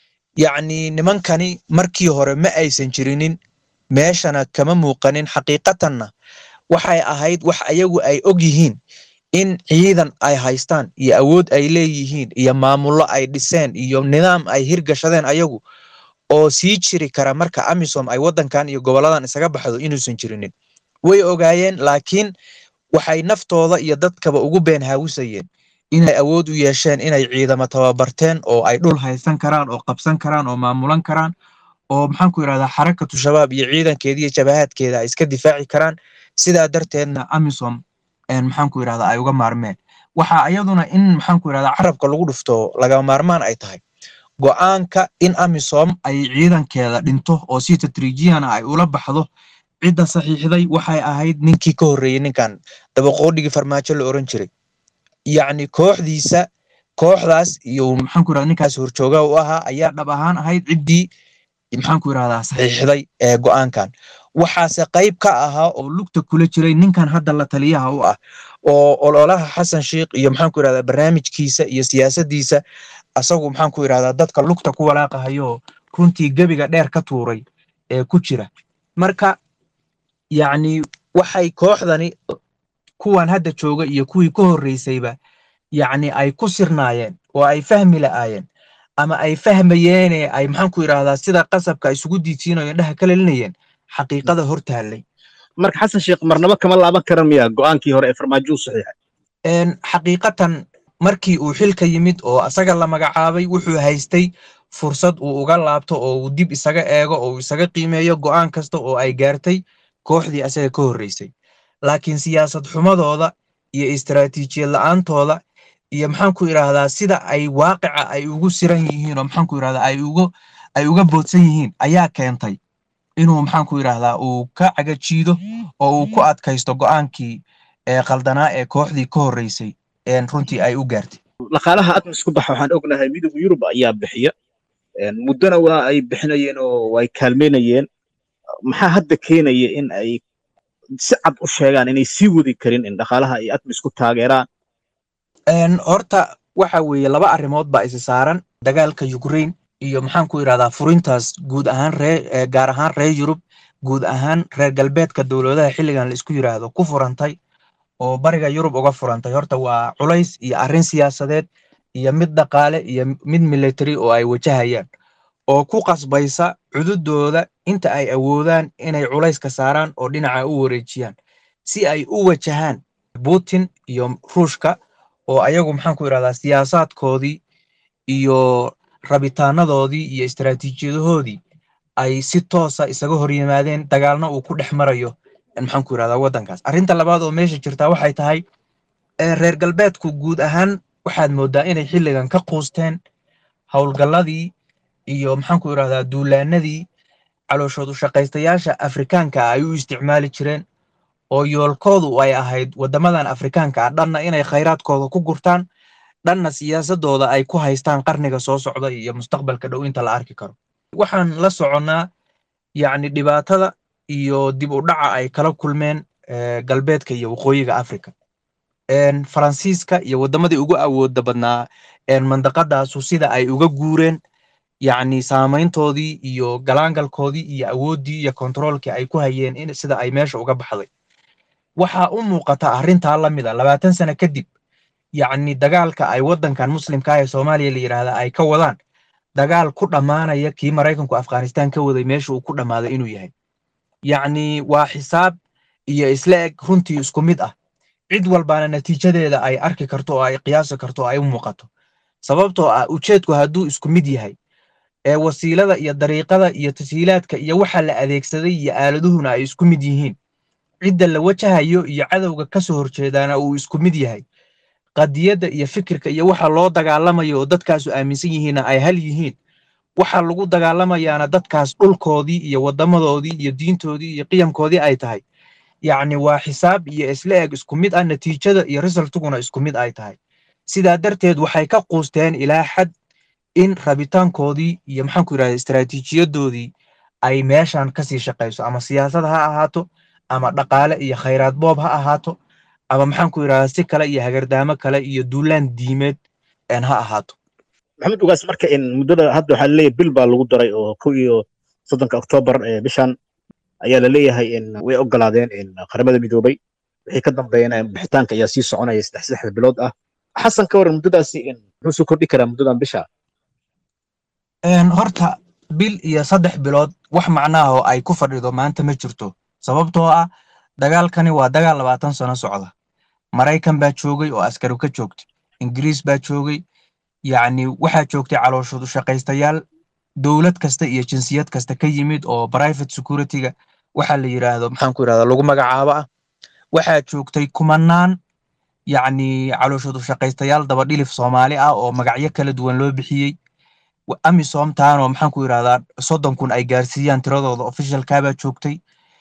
yacni nimankani markii hore ma aysan jirinin meeshana kama muuqanin xaqiiqatanna waxay ahayd wax ayagu ay og yihiin in ciidan ay haystaan iyo awood ay leeyihiin iyo maamullo ay dhiseen iyo nidaam ay hirgashadeen ayagu oo sii jiri kara marka amisom ay waddankan iyo goboladan isaga baxdo inuusan jirinin way ogaayeen laakiin waxay naftooda iyo dadkaba ugu been haawisayeen inay awood u yeesheen inay ciidamo tababarteen oo ay dhul haysan karaan oo qabsan karaan oo maamulan karaan oo maxaanku yidhahdaa xarakatu shabaab iyo ciidankeeda iyo jabahaadkeeda ay iska difaaci karaan sidaa darteedna amisom maxaanku yidhahdaa ay uga maarmeen waxaa iyaduna in maxaanku yidhahdaa carabka lagu dhufto lagama maarmaan ay tahay go'aanka in amisom ay ciidankeeda dhinto oo si tatriijiyana ay ula baxdo cidda saxiixday waxay ahayd ninkii ka horreeyey ninkan dabaqoodhigii farmaajo la oran jiray yacni kooxdiisa kooxdaas iyo maxaanku yidhahdaa ninkaas horjooga u ahaa ayaa dhab ahaan ahayd ciddii maxaanku yidhahdaa saxiixday ee go'aankan waxaase qayb ka ahaa oo lugta kula jiray ninkan hadda la taliyaha u ah oo ololaha xasan sheikh iyo maxaanku yidhahdaa barnaamijkiisa iyo siyaasaddiisa asagu maxaanku yidhahdaa dadka lugta ku walaaqahayo runtii gebiga dheer ka tuuray ee ku jira marka yacni waxay kooxdani kuwan hadda jooga iyo kuwii ka horreysayba yacni ay ku sirnaayeen oo ay fahmi la'aayeen ama ay fahmayeene ay maxaanku yidhahdaa sida qasabka isugu diidsiinayo indhaha ka lelinayeen xaqiiqada hor taallay
marka xasan sheekh marnaba kama laaban karan miya go'aankii hore ee farmaajo u saxiixay
xaqiiqatan markii uu xilka yimid oo asaga la magacaabay wuxuu haystay fursad uu uga laabto oo uu dib isaga eego oo uu isaga qiimeeyo go'aan kasta oo ay gaartay kooxdii asaga ka horreysay laakiin siyaasad xumadooda iyo istaraatiijiyad la'aantooda iyo maxaanku yidhaahdaa sida ay waaqica ay ugu siran yihiin oo maxaanku yidhahdaa ay uga ay uga boodsan yihiin ayaa keentay inuu maxaanku yidhaahdaa uu ka cagajiido oo uu ku adkaysto go'aankii ee qaldanaa ee kooxdii ka horreysay runtii ay u gaartay
dhaqaalaha admis ku baxa waxaan ognahay midowga yurub ayaa bixiya muddona waa ay bixinayeen oo ay kaalmeynayeen maxaa hadda keenaya in ay si cad u sheegaan inay sii wadi karin in dhaqaalaha ay admis ku taageeraan
horta waxa weeye laba arrimood baa isi saaran dagaalka ukraine iyo maxaanku yidhahdaa furintaas guud ahaan ree gaar ahaan reer yurub guud ahaan reer galbeedka dowladaha xilligan la isku yidhaahdo ku furantay oo bariga yurub uga furantay horta waa culays iyo arrin siyaasadeed iyo mid dhaqaale iyo mid military oo ay wajahayaan oo ku qasbaysa cududooda inta ay awoodaan inay culayska saaraan oo dhinaca u wareejiyaan si ay u wajahaan putin iyo ruushka oo ayagu maxaanku yidhahdaa siyaasaadkoodii iyo rabitaanadoodii iyo istaraatiijiyadahoodii ay si toosa isaga hor yimaadeen dagaalna uu ku dhex marayo maxaanku yidhahdaa waddankaas arrinta labaad oo meesha jirtaa waxay tahay reer galbeedku guud ahaan waxaad mooddaa inay xilligan ka quusteen howlgalladii iyo maxaanku yidhahdaa duulaanadii calooshoodu shaqaystayaasha afrikaanka ay u isticmaali jireen oo yoolkoodu ay ahayd waddamadan afrikaanka ah dhanna inay khayraadkooda ku gurtaan dhanna siyaasadooda ay ku haystaan qarniga soo socda iyo mustaqbalka dhow inta la arki karo waxaan la soconnaa yacni dhibaatada iyo dib u dhaca ay kala kulmeen galbeedka iyo waqooyiga africa faransiiska iyo waddamadii ugu awooda badnaa mandaqadaasu sida ay uga guureen yacni saamayntoodii iyo galaangalkoodii iyo awooddii iyo kontaroolkii ay ku hayeen in sida ay meesha uga baxday waxaa u muuqata arrintaa la mid a labaatan sano kadib yacni dagaalka ay waddankan muslimka ah ee soomaaliya la yidhaahda ay ka wadaan dagaal ku dhammaanaya kii maraykanku afghanistan ka waday meesha uu ku dhammaaday inuu yahay yacni waa xisaab iyo isla eg runtii isku mid ah cid walbaana natiijadeeda ay arki karto oo ay qiyaasi karto oo ay u muuqato sababtoo ah ujeedku hadduu isku mid yahay ee wasiilada iyo dariiqada iyo tashiilaadka iyo waxa la adeegsaday iyo aaladuhuna ay isku mid yihiin cidda la wajahayo iyo cadowga ka soo horjeedaana uu isku mid yahay qadiyadda iyo fikirka iyo waxa loo dagaalamayo oo dadkaasu aaminsan yihiinna ay hal yihiin waxa lagu dagaalamayaana dadkaas dhulkoodii iyo waddamadoodii iyo diintoodii iyo qiyamkoodii ay tahay yacni waa xisaab iyo isla eg isku mid ah natiijada iyo resultuguna isku mid ay tahay sidaa darteed waxay ka quusteen ilaa xad in rabitaankoodii iyo maxaanku yidhahda istaraatiijiyadoodii ay meeshan kasii shaqayso ama siyaasad ha ahaato ama dhaqaale iyo khayraad boob ha ahaato ama maxaanku yidhahdaa si kale iyo hagardaamo kale iyo duulaan diimeed ha ahaato
maxamed ugaas marka in muddada hadda waxaa laleeyahay bil baa lagu daray oo kow iyo soddonka oktoobar ee bishan ayaa la leeyahay in way ogolaadeen in qaramada midoobay wixii ka dambeeyana bixitaanka ayaa sii soconaya saddex saddexda bilood ah xasan ka waran muddadaasi in muxuu soo kordhi karaa muddadan bisha
horta bil iyo saddex bilood wax macnaha oo ay ku fadhido maanta ma jirto sababtoo ah dagaalkani waa dagaal labaatan sano socda maraykan baa joogay oo askari ka joogtay ingiriis baa joogay yacni waxaa joogtay calooshoodu shaqaystayaal dowlad kasta iyo jinsiyad kasta ka yimid oo private securityga waxaa la yidhaahdo maxaan ku yidhahdaa lagu magacaabo ah waxaa joogtay kumanaan yacni calooshoodu shaqaystayaal dabadhilif soomaali ah oo magacyo kala duwan loo bixiyey amisom taanoo maxaan ku yidhahdaa soddon kun ay gaarsiiyaan tiradooda officialkaabaa joogtay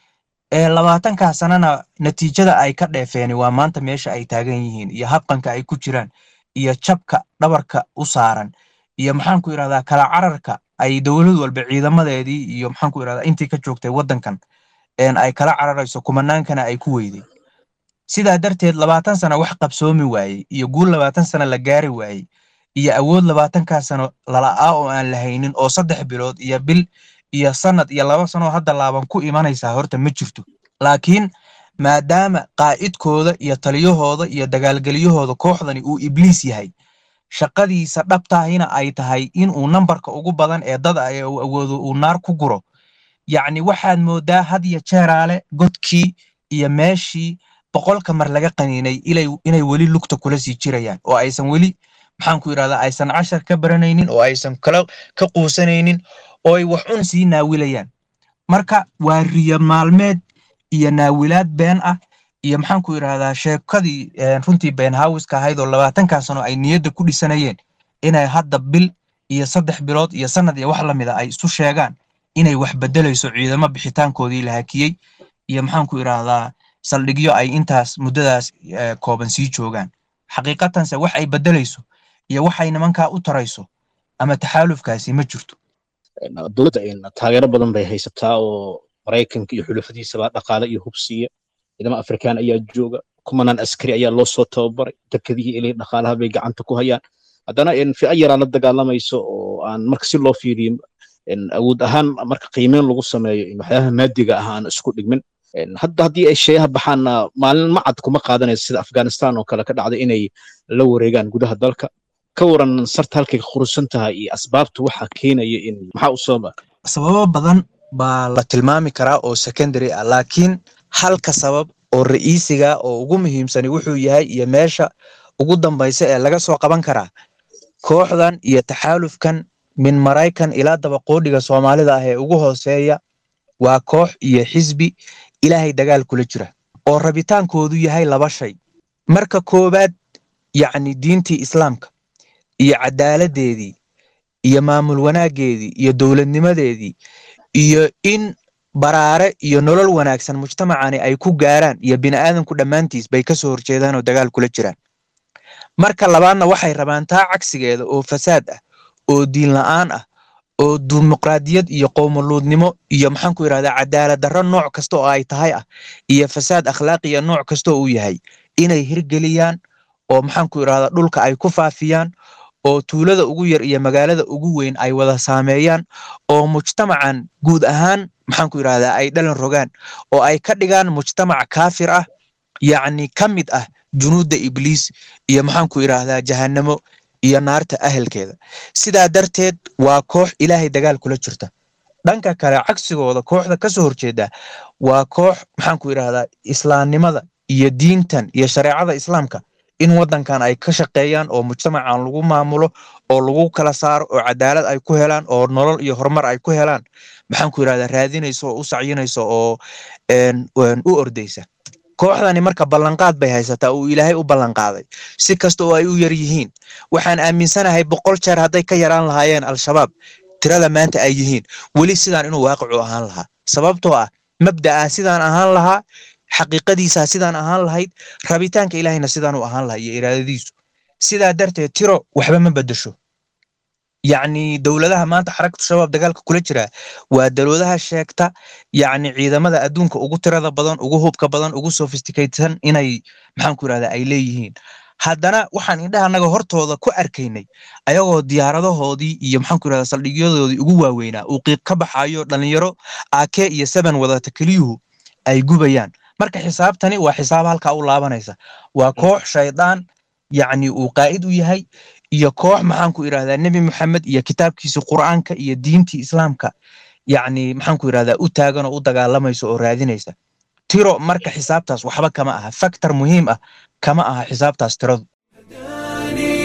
ee labaatankaa sanana natiijada ay ka dheefeen waa maanta meesha ay taagan yihiin iyo habqanka ay ku jiraan iyo jabka dhabarka u saaran iyo maxaan ku yidhahdaa kala cararka ay dowlad walba ciidamadeedii iyo maxaan ku yidhahdaa intii ka joogtay waddankan ay kala cararayso kumanaankana ay ku weyday sidaa darteed labaatan sano wax qabsoomi waayey iyo guul labaatan sano la gaari waayey iyo awood labaatankaa sano lala'aa oo aan lahaynin oo saddex bilood iyo bil iyo sanad iyo laba sanoo hadda laaban ku imanaysaa horta ma jirto laakiin maadaama qaa'idkooda iyo taliyahooda iyo dagaalgeliyahooda kooxdani uu ibliis yahay shaqadiisa dhabtaahina ay tahay inuu nambarka ugu badan ee dad ay awoodo uu naar ku guro yacni waxaad moodaa had iyo jeeraale godkii iyo meeshii boqolka mar laga qaniinay inay weli lugta kula sii jirayaan oo aysan weli maxaan ku yidhahdaa aysan cashar ka baranaynin oo aysan kala ka quusanaynin oo ay wax un sii naawilayaan marka waa riyo maalmeed iyo naawilaad been ah iyo maxaan ku yidhahdaa sheekadii runtii been haawiska ahayd oo labaatankaa sano ay niyadda ku dhisanayeen inay hadda bil iyo saddex bilood iyo sanad iyo wax lamida ay isu sheegaan inay wax bedelayso ciidamo bixitaankoodii la hakiyey iyo maxaan ku yidhahdaa saldhigyo ay intaas muddadaas kooban sii joogaan xaqiiqatanse wax ay bedelayso iyo waxay nimankaa u tarayso ama taxaalufkaasi ma jirto
dowladda taageero badan bay haysataa oo maraykanka iyo xulafadiisaba dhaqaale iyo hubsiya ciidamo afrikaan ayaa jooga kumanaan askari ayaa loo soo tababaray dekadihii ilay dhaqaalaha bay gacanta ku hayaan haddana fi'a yaraa la dagaalamayso oo aan marka si loo fiiriyo awood ahaan marka qiimeyn lagu sameeyo waxyaabaha maadiga ah aan isku dhigmin hadda haddii ay sheeyaha baxaanna maalin macad kuma qaadanayso sida afghanistan oo kale ka dhacday inay la wareegaan gudaha dalka ka waran sarta halkay qurusan tahay iyo asbaabta waxa keenaya in maxaa u soo
sababo badan baa la tilmaami karaa oo secondary ah laakiin halka sabab oo ra'iisiga oo ugu muhiimsani wuxuu yahay iyo meesha ugu dambaysa ee laga soo qaban karaa kooxdan iyo taxaalufkan min maraykan ilaa dabaqoodhiga soomaalida ah ee ugu hooseeya waa koox iyo xisbi ilaahay dagaal kula jira oo rabitaankoodu yahay laba shay marka koowaad yacni diintii islaamka iyo cadaaladdeedii iyo maamul wanaaggeedii iyo dowladnimadeedii iyo in baraare iyo nolol wanaagsan mujtamacani ay ku gaaraan iyo bini'aadanku dhammaantiis bay ka soo horjeedaan oo dagaal kula jiraan marka labaadna waxay rabaan taa cagsigeeda oo fasaad ah oo diin la'aan ah oo dimuqraadiyad iyo qowmuluudnimo iyo maxaan ku yidhahdaa cadaalad darro nooc kasta oo ay tahay ah iyo fasaad akhlaaqiya nooc kasta oo uu yahay inay hirgeliyaan oo maxaan ku yidhahdaa dhulka ay ku faafiyaan oo tuulada ugu yar iyo magaalada ugu weyn ay wada saameeyaan oo mujtamacan guud ahaan maxaan ku yidhahdaa ay dhalan rogaan oo ay ka dhigaan mujtamac kaafir ah yacni ka mid ah junuudda ibliis iyo maxaan ku yidhaahdaa jahannamo iyo naarta ahelkeeda sidaa darteed waa koox ilaahay dagaal kula jirta dhanka kale cagsigooda kooxda ka soo horjeeda waa koox maxaan ku yidhahdaa islaamnimada iyo diintan iyo shareecada islaamka in waddankan ay ka shaqeeyaan oo mujtamacan lagu maamulo oo lagu kala saaro oo cadaalad ay ku helaan oo nolol iyo horumar ay ku helaan maxaan ku yidhahdaa raadinayso oo u sacyinayso oo u ordaysa kooxdani marka ballanqaad bay haysataa uu ilaahay u ballanqaaday si kasta oo ay u yar yihiin waxaan aaminsanahay boqol jeer hadday ka yaraan lahaayeen al-shabaab tirada maanta ay yihiin weli sidaan inuu waaqicu ahaan lahaa sababtoo ah mabda'a sidaan ahaan lahaa xaqiiqadiisaa sidaan ahaan lahayd rabitaanka ilaahayna sidaan u ahaan lahaa iyo iraadadiisu sidaa darteed tiro waxba ma bedesho yacni dowladaha maanta xarakatu shabaab dagaalka kula jira waa dowladaha sheegta yacni ciidamada adduunka ugu tirada badan ugu hubka badan ugu sophisticatedsan inay maxaan ku yidhahdaa ay leeyihiin haddana waxaan indhaha annaga hortooda ku arkaynay ayagoo diyaaradahoodii iyo maxaan ku yidhahdaa saldhigyadoodii ugu waaweynaa uu qiiq ka baxayo dhalinyaro ake iyo seven wadata keliyuhu ay gubayaan marka xisaabtani waa xisaab halkaa u laabanaysa waa koox shaydaan yacni uu qaa'id u yahay iyo koox maxaan ku idhahdaa nebi moxamed iyo kitaabkiisa qur'aanka iyo diintii islaamka yacni maxaan ku idhahdaa u taagan oo u dagaalamaysa oo raadinaysa tiro marka xisaabtaas waxba kama aha factor muhiim ah kama aha xisaabtaas tiradu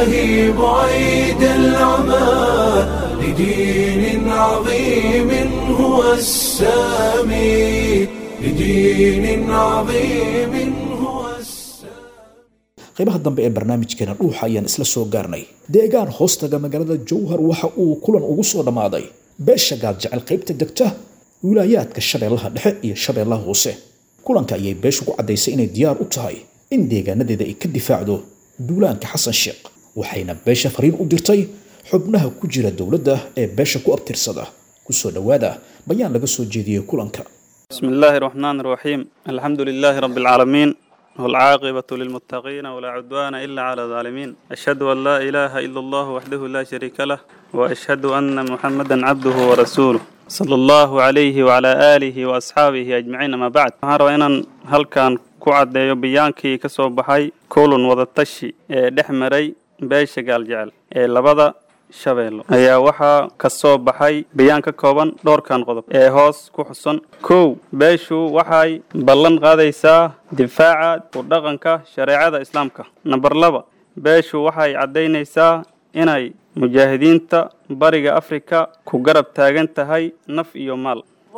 إلهي بعيد العمى لدين عظيم هو السامي لدين عظيم هو
qaybaha dambe ee barnaamijkeena dhuuxa ayaan isla soo gaarnay deegaan hoostaga magaalada jowhar waxa uu kulan ugu soo dhammaaday beesha gaadjecel qaybta degta wilaayaadka shabeellaha dhexe iyo shabeellaha hoose kulanka ayay beeshu ku caddaysay inay diyaar u tahay in deegaanadeeda ay ka difaacdo duulaanka xasan sheekh waxayna beesha fariin u dirtay xubnaha ku jira dowladda ee beesha ku abtirsada kusoo dhowaada bayaan laga soo jeediyey kulanka
بسم الله الرحمن الرحيم الحمد لله رب العالمين والعاقبة للمتقين ولا عدوان إلا على الظالمين أشهد أن لا إله إلا الله وحده لا شريك له وأشهد أن محمدا عبده ورسوله صلى الله عليه وعلى آله وأصحابه أجمعين ما بعد هذا إن هل كان كعد يبيانكي كسو بحي كل وضتشي دحمري بيش قال جعل لبدا shabeello ayaa waxaa ka soo baxay bayaan ka kooban dhowrkan qodob ee hoos ku xusan kow beeshu waxay ballan qaadaysaa difaaca u dhaqanka shareecada islaamka namber laba beeshu waxay caddaynaysaa inay mujaahidiinta bariga afrika ku garab taagan tahay naf iyo maal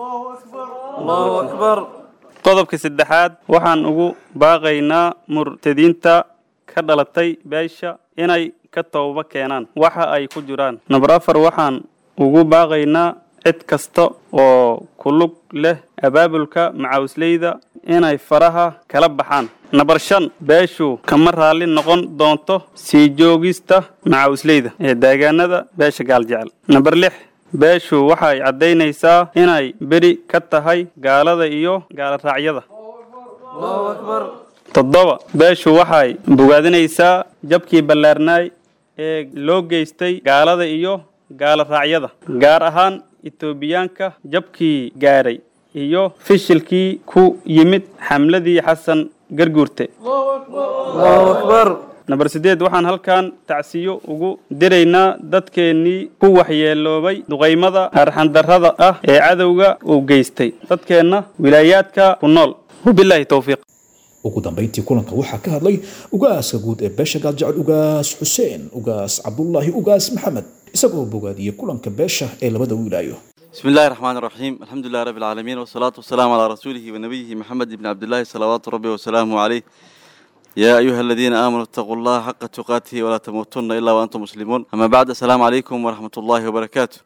qodobka saddexaad waxaan ugu baaqaynaa murtadiinta ka dhalatay beesha inay ka tooba keenaan waxa ay ku jiraan namber afar waxaan ugu baaqaynaa cid kasta oo ku lug leh abaabulka macawisleyda inay faraha kala baxaan namber shan beeshu kama raalli noqon doonto sii joogista macawisleyda ee deegaanada beesha gaaljecel namber lix beeshu waxay caddaynaysaa inay beri ka tahay gaalada iyo gaaloraacyada toddoba beeshu waxay bogaadinaysaa jabkii ballaarnaay ee loo geystay gaalada iyo gaalo raacyada gaar ahaan etoobiyaanka jabkii gaadhay iyo fishilkii ku yimid xamladii xasan garguurte namber sideed waxaan halkan tacsiyo ugu diraynaa dadkeennii ku waxyeeloobay duqaymada arxandarrada ah ee cadowga uu geystay dadkeenna wilaayaadka ku nool wabilaahi towfiiq
ugu dambayntii kulanka waxaa ka hadlay ugaaska guud ee beesha gaaljecel ugaas xuseen ugaas cabdulaahi ugaas maxamed isagoo bogaadiyey kulanka beesha ee labada wilaayo
بسم الله الرحمن الرحيم الحمد لله رب العالمين والصلاة والسلام على رسوله ونبيه محمد بن عبد الله صلوات ربي وسلامه عليه يا أيها الذين آمنوا اتقوا الله حق تقاته ولا تموتن إلا وأنتم مسلمون أما بعد السلام عليكم ورحمة الله وبركاته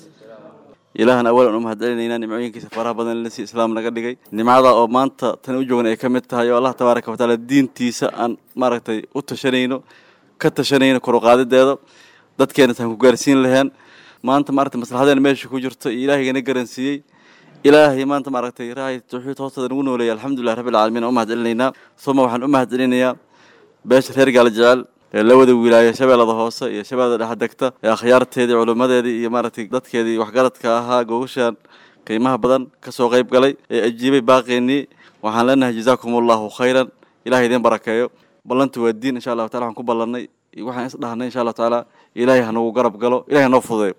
ilaahan awalan u mahadcelinaynaa nimcooyinkiisa faraha badan lasi islaam naga dhigay nimcada oo maanta tan u joogan ay ka mid tahay oo allah tabaaraka watacaala diintiisa aan maaragtay u tashanayno ka tashanayno koruqaadideeda dadkeena taan ku gaarsiin laheen maanta maaragtay maslaxadeena meesha ku jirto iyo ilaahigana garansiiyey ilaahay maanta maaragtay raahay tawxiid hoosteeda nagu nooleeyay alxamdulilah rabbil caalamiin u mahadcelinaynaa suma waxaan u mahadcelinayaa beesha reer gaala jecel ee labada wilaaye shabeellada hoose iyo shabeellada dhexe degta ee akhyaarteedii culimmadeedii iyo maaragtay dadkeedii waxgaradka ahaa gogashaan qiimaha badan ka soo qayb galay ee ajiibay baaqeennii waxaan leenahay jazaakum allahu khayran ilahay idiin barakeeyo ballantu waa diin insha allahu tacala waxaan ku ballannay waxaan is dhahnay insha allahu tacaala ilaahay hanagu garab galo ilahay hanoo fududeeyo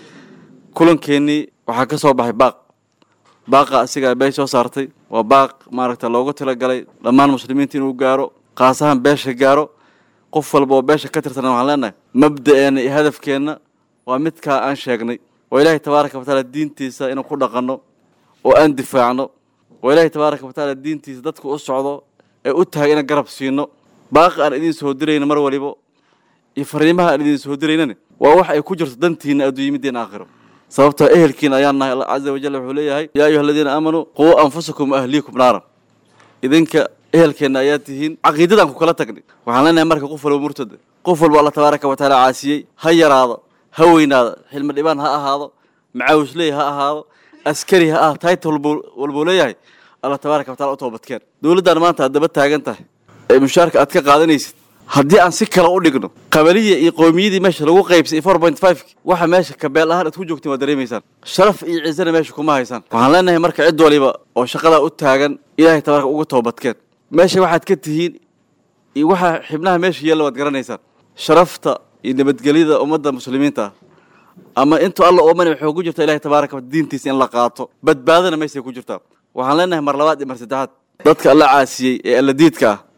kulankeenii waxaa ka soo baxay baaq baaqa asigaa beesh soo saartay waa baaq maaragta loogu talagalay dhammaan muslimiinta inuu gaaro qaas ahaan beesha gaaro qof walba oo beesha ka tirsan waxaan leenahay mabda'eena iyo hadafkeenna waa midkaa aan sheegnay waa ilaahay tabaaraka watacaala diintiisa inuu ku dhaqanno oo aan difaacno waa ilaahay tabaaraka watacaala diintiisa dadka u socdo ee u tahay inaan garab siino baaqi aan idiin soo dirayno mar walibo iyo fariimaha aan idiin soo diraynani waa wax ay ku jirto dantiina adduunyimidiina aakhiro sababtoo ehelkiina ayaan nahay allah caza wajal wuxuu leeyahay yaa ayuha aladiina aamanuu quu anfusakum ahliikum naaran idinka ehelkeenna ayaa tihiin caqiidadaan ku kala tagnay waxaan leenahay marka qof walba murtada qof walba alla tabaaraka watacaala caasiyey ha yaraado ha weynaado xilmi dhibaan ha ahaado macaawisley ha ahaado askari ha ah tayta walbuu leeyahay alla tabaaraka watacala u toobadkeen dowladdan maanta aad daba taagan tahay ee mushaarka aad ka qaadanaysid haddii aan si kale u dhigno qabaliya iyo qowmiyadii meesha lagu qaybsay four point five waxa meesha kabeel ahaan aad ku joogtiin waad dareemaysaan sharaf iyo ciisana meesha kuma haysaan waxaan leenahay marka cid waliba oo shaqadaa u taagan ilaahay tabaaraka uga toobadkeen meesha waxaad ka tihiin iyo waxaa xibnaha meesha yeella waad garanaysaan sharafta iyo nabadgelyada ummadda muslimiinta ah ama intuu alla oomani waxay ku jirtaa ilahay tabaaraka wa diintiisa in la qaato badbaadana meeshay ku jirtaa waxaan leenahay mar labaad iyo mar saddexaad dadka alla caasiyey ee alla diidka ah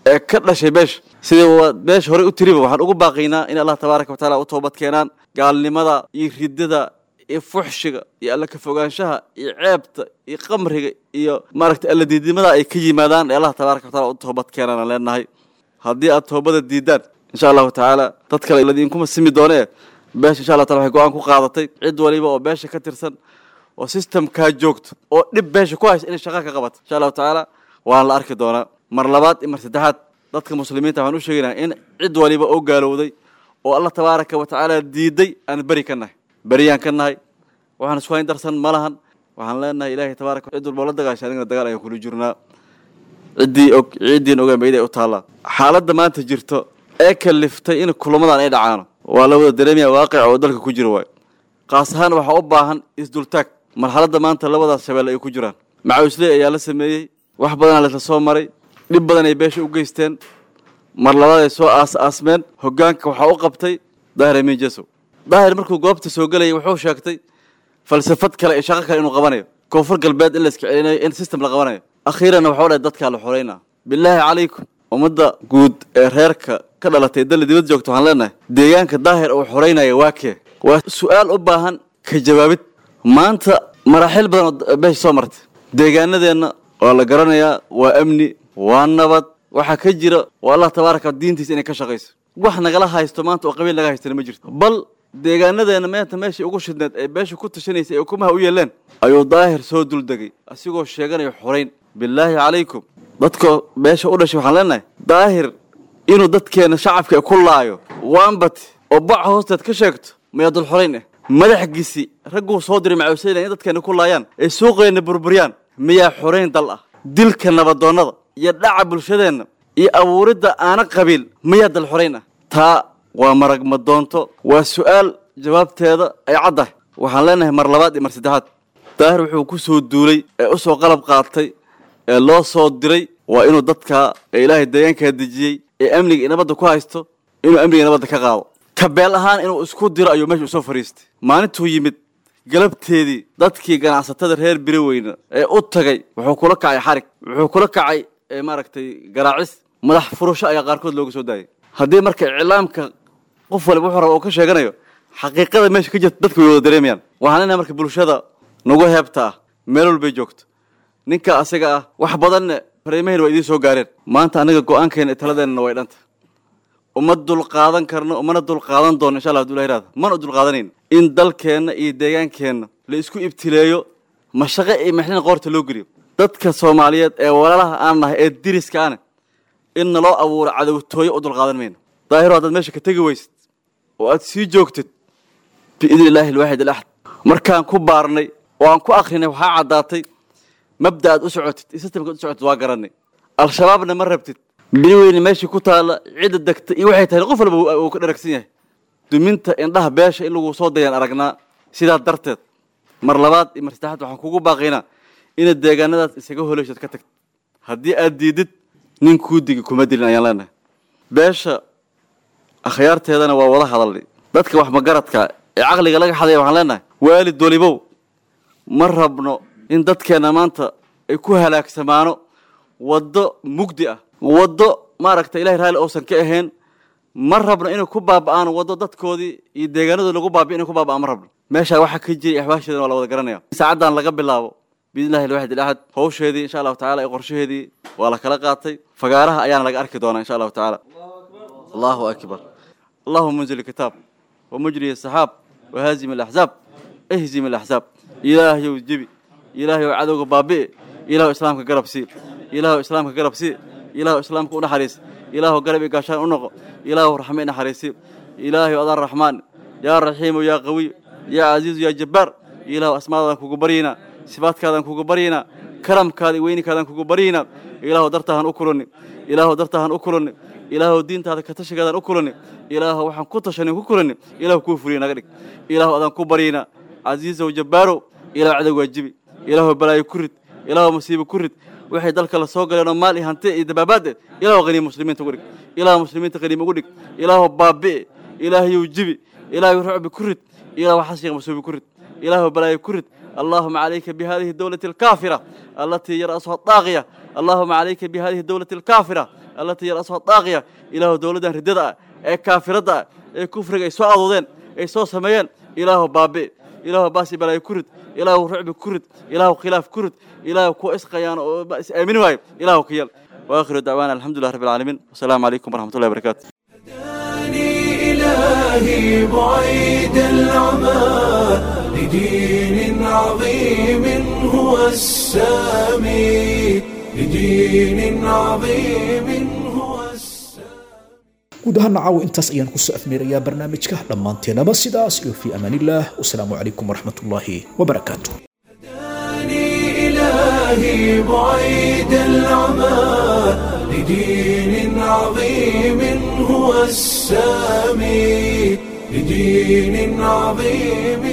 ee ka dhashay beesha sidii waa beesha horey u tiriba waxaan ugu baaqaynaa in allah tabaaraka wa tacaala u toobad keenaan gaalnimada iyo riddada iyo fuxshiga iyo alla ka fogaanshaha iyo ceebta iyo qamriga iyo maaragtay alla diidnimada ay ka yimaadaan ee allah tabaaraka wa taala u toobad keenaan aan leenahay haddii aad toobada diidaan insha allahu tacaala dad kale ladiinkuma simi doonee beesha insha allah taala waxay go-aan ku qaadatay cid waliba oo beesha ka tirsan oo systemkaa joogto oo dhib beesha ku haysa inay shaqa ka qabato insha allahu tacaala waan la arki doonaa mar labaad iyo mar saddexaad dadka muslimiinta waxaan u sheegaynaa in cid waliba oo gaalowday oo allah tabaaraka wa tacaala diiday aan beri ka nahay beriyaan ka nahay waxaan isku hayn darsan ma lahan waxaan leenahay ilaahay tabaaraka cid walba la dagaashay anigana dagaal ayaan kula jirnaa ciddii og ciiddiin ogaan bayday u taallaa xaaladda maanta jirto ee kaliftay in kulamadan ay dhacaano waa la wada dareemaya waaqic oo dalka ku jira waayo qaas ahaan waxaa u baahan isdultaag marxaladda maanta labadaas shabeelle ay ku jiraan macawisley ayaa la sameeyey wax badanaa laisla soo maray dhib badan ay beesha u geysteen mar labaad ay soo aas aasmeen hoggaanka waxaa u qabtay daahir amiin jasow daahir markuu goobta soo gelayay wuxuu sheegtay falsafad kale iyo shaqo kale inuu qabanayo koonfur galbeed in la iska celinayo in system la qabanayo akhiiranna waxau dhahay dadkaa la xoreynaa bilaahi calaykum ummadda guud ee reerka ka dhalatay dalli dibad joogta waxaan leenahay deegaanka daahir uu xoreynaya waa kee waa su-aal u baahan ka jawaabid maanta maraaxiil badan oo beesha soo martay deegaanadeenna waa la garanayaa waa amni waa nabad waxaa ka jira waa allah tabaaraka diintiisa inay ka shaqayso wax nagala haysto maanta oo qabiil naga haystana ma jirto bal deegaanadeenna maanta meeshai ugu shidneed ee beesha ku tashanaysay ee ukumaha u yeeleen ayuu daahir soo duldegay asigoo sheeganayo xorayn bilaahi calaykum dadka beesha u dhashay waxaan leenahay daahir inuu dadkeenna shacabka ku laayo waanbati oo baca hoosteed ka sheegto mayaa dul xorayn ah madaxgiisi ragguu soo diray macawisayna in dadkeenna ku laayaan ee suuqeenna burburyaan miyaa xorayn dal ah dilka nabadoonnada iyo dhaca bulshadeenna iyo abuuridda aana qabiil miyaa dal xorayn ah taa waa marag madoonto waa su-aal jawaabteeda ay caddahay waxaan leenahay mar labaad iyo mar saddexaad daahir wuxuu ku soo duulay ee u soo qalab qaatay ee loo soo diray waa inuu dadka ee ilaahay deegaankaa dejiyey ee amniga iyo nabadda ku haysto inuu amniga nabadda ka qaado kabeel ahaan inuu isku diro ayuu meesha usoo fadhiistay maalintuu yimid galabteedii dadkii ganacsatada reer biri weyne ee u tagay wuxuu kula kacay xarig wuxuu kula kacay maaragtay garaacis madax furasho ayaa qaarkood looga soo daayay haddii marka iclaamka qof waliba wuxuu raba uu ka sheeganayo xaqiiqada meesha ka jirta dadka way wada dareemayaan waxaan leenahay marka bulshada nagu heebta ah meel walbay joogto ninka asaga ah wax badanne fariimahayna waa idiin soo gaareen maanta anaga go-aankeena iyo taladeenna way dhanta uma dulqaadan karno umana dulqaadan doono insha allah haduu ilaha mana dulqaadanayno in dalkeenna iyo deegaankeenna la isku ibtileeyo mashaqe iyo mexlina qoorta loo geliyo dadka soomaaliyeed ee walaalaha aan nahay ee diriska ane in naloo abuuro cadowtooyo u dulqaadan mayno daahiro haddaad meesha ka tegi weysid oo aad sii joogtid biidni illaahi alwaaxid alaxad markaan ku baarnay oo aan ku akrinay waxaa caddaatay mabda aad u socotid iyo sistamkaad u socotid waa garanay al-shabaabna ma rabtid bini weyne meeshii ku taalla cidda degta iyo waxay tahay qof walba uu ka dharagsan yahay duminta indhaha beesha in lagu soo dayaan aragnaa sidaa darteed mar labaad iyo mar saddexaad waxaan kugu baaqaynaa inaad deegaanadaas isaga holeyshood ka tagtid haddii aad diidid nin kuu digi kuma dilin ayaan leenahay beesha akhyaarteedana waa wada hadalnay dadka wax magaradka ee caqliga laga xadaya waxaan leenahay waalid walibow ma rabno in dadkeenna maanta ay ku halaagsamaano waddo mugdi ah waddo maaragta ilahay raalli uusan ka ahayn ma rabno inay ku baaba'aan waddo dadkoodii iyo deegaanadooda lagu baabi'i inay ku baaba'aan ma rabno meeshaa waxaa ka jiray axwaasheedana waa la wada garanaya saacaddan laga bilaabo biidnillahi alwaxid alaxad hawsheedii insha allahu tacala iyo qorshaheedii waa la kala qaatay fagaaraha ayaana laga arki doonaa insha allahu tacaala allahu akbar allahuma munzil kitaab ومجري السحاب وهازم الأحزاب اهزم الأحزاب إلهي وجبي إلهي وعدوك بابي إله إسلامك قرب سي إله إسلامك قرب سي إله إسلامك ونحريس إله قرب قاشان ونقو إله رحمين حريسي إلهي وأذى الرحمن يا رحيم يا قوي يا عزيز يا جبار إله أسماء كوكبرينا صفات كذا كوكبرينا كرم كذا وين كذا كوكبرينا إله درتهن أكلني إله درتهن أكلني ilaahu diintaada ka tashigaadaan u kulani ilaahu waxaan ku tashanin ku kulani ilaahu kuu fuliya naga dhig ilaahu adaan ku baryayna casiisow jabbaarow ilaahu cadow waajibi ilaahu balaayo ku rid ilaahu masiibo ku rid waxay dalka la soo galeenoo maal iyo hanti iyo dabaabaad eh ilaahu qaniim muslimiinta ugu dhig ilaahu muslimiinta qaniim ugu dhig ilaahu baabi'e ilaahayow jibi ilaahu rucbi ku rid ilaahu xashiga masuubi ku rid ilaahu balaayo ku rid اللهم عليك بهذه الدولة الكافرة التي يرأسها الطاغية اللهم عليك بهذه الدولة الكافرة allatii hiya alaswaa daaqiya ilaahu dowladdan riddada ah ee kaafiradda ah ee kufriga ay soo adoodeen ay soo sameeyeen ilaahu baabi ilaahu baasi balaayo ku rid ilaahu rucbi ku rid ilaahu khilaaf ku rid ilaahu kuwa isqayaan oo is aamini waayo ilaahu ka yal waakhiru dacwaana alxamdulilah rabbi alcaalamiin wasalaamu calaykum waraxmatullahi wabarakaatu
إلهي بعيد العمى لدين عظيم هو السامي لدين عظيم هو
guud ahaan caawa intaas ayaan kusoo afmeerayaa barnaamijka dhammaanteenaba sidaas iyo fii amaanillaah wasalaamu calaykum waraxmatullaahi wabarakaatu
إلهي بعيد العمى لدين عظيم هو السامي لدين عظيم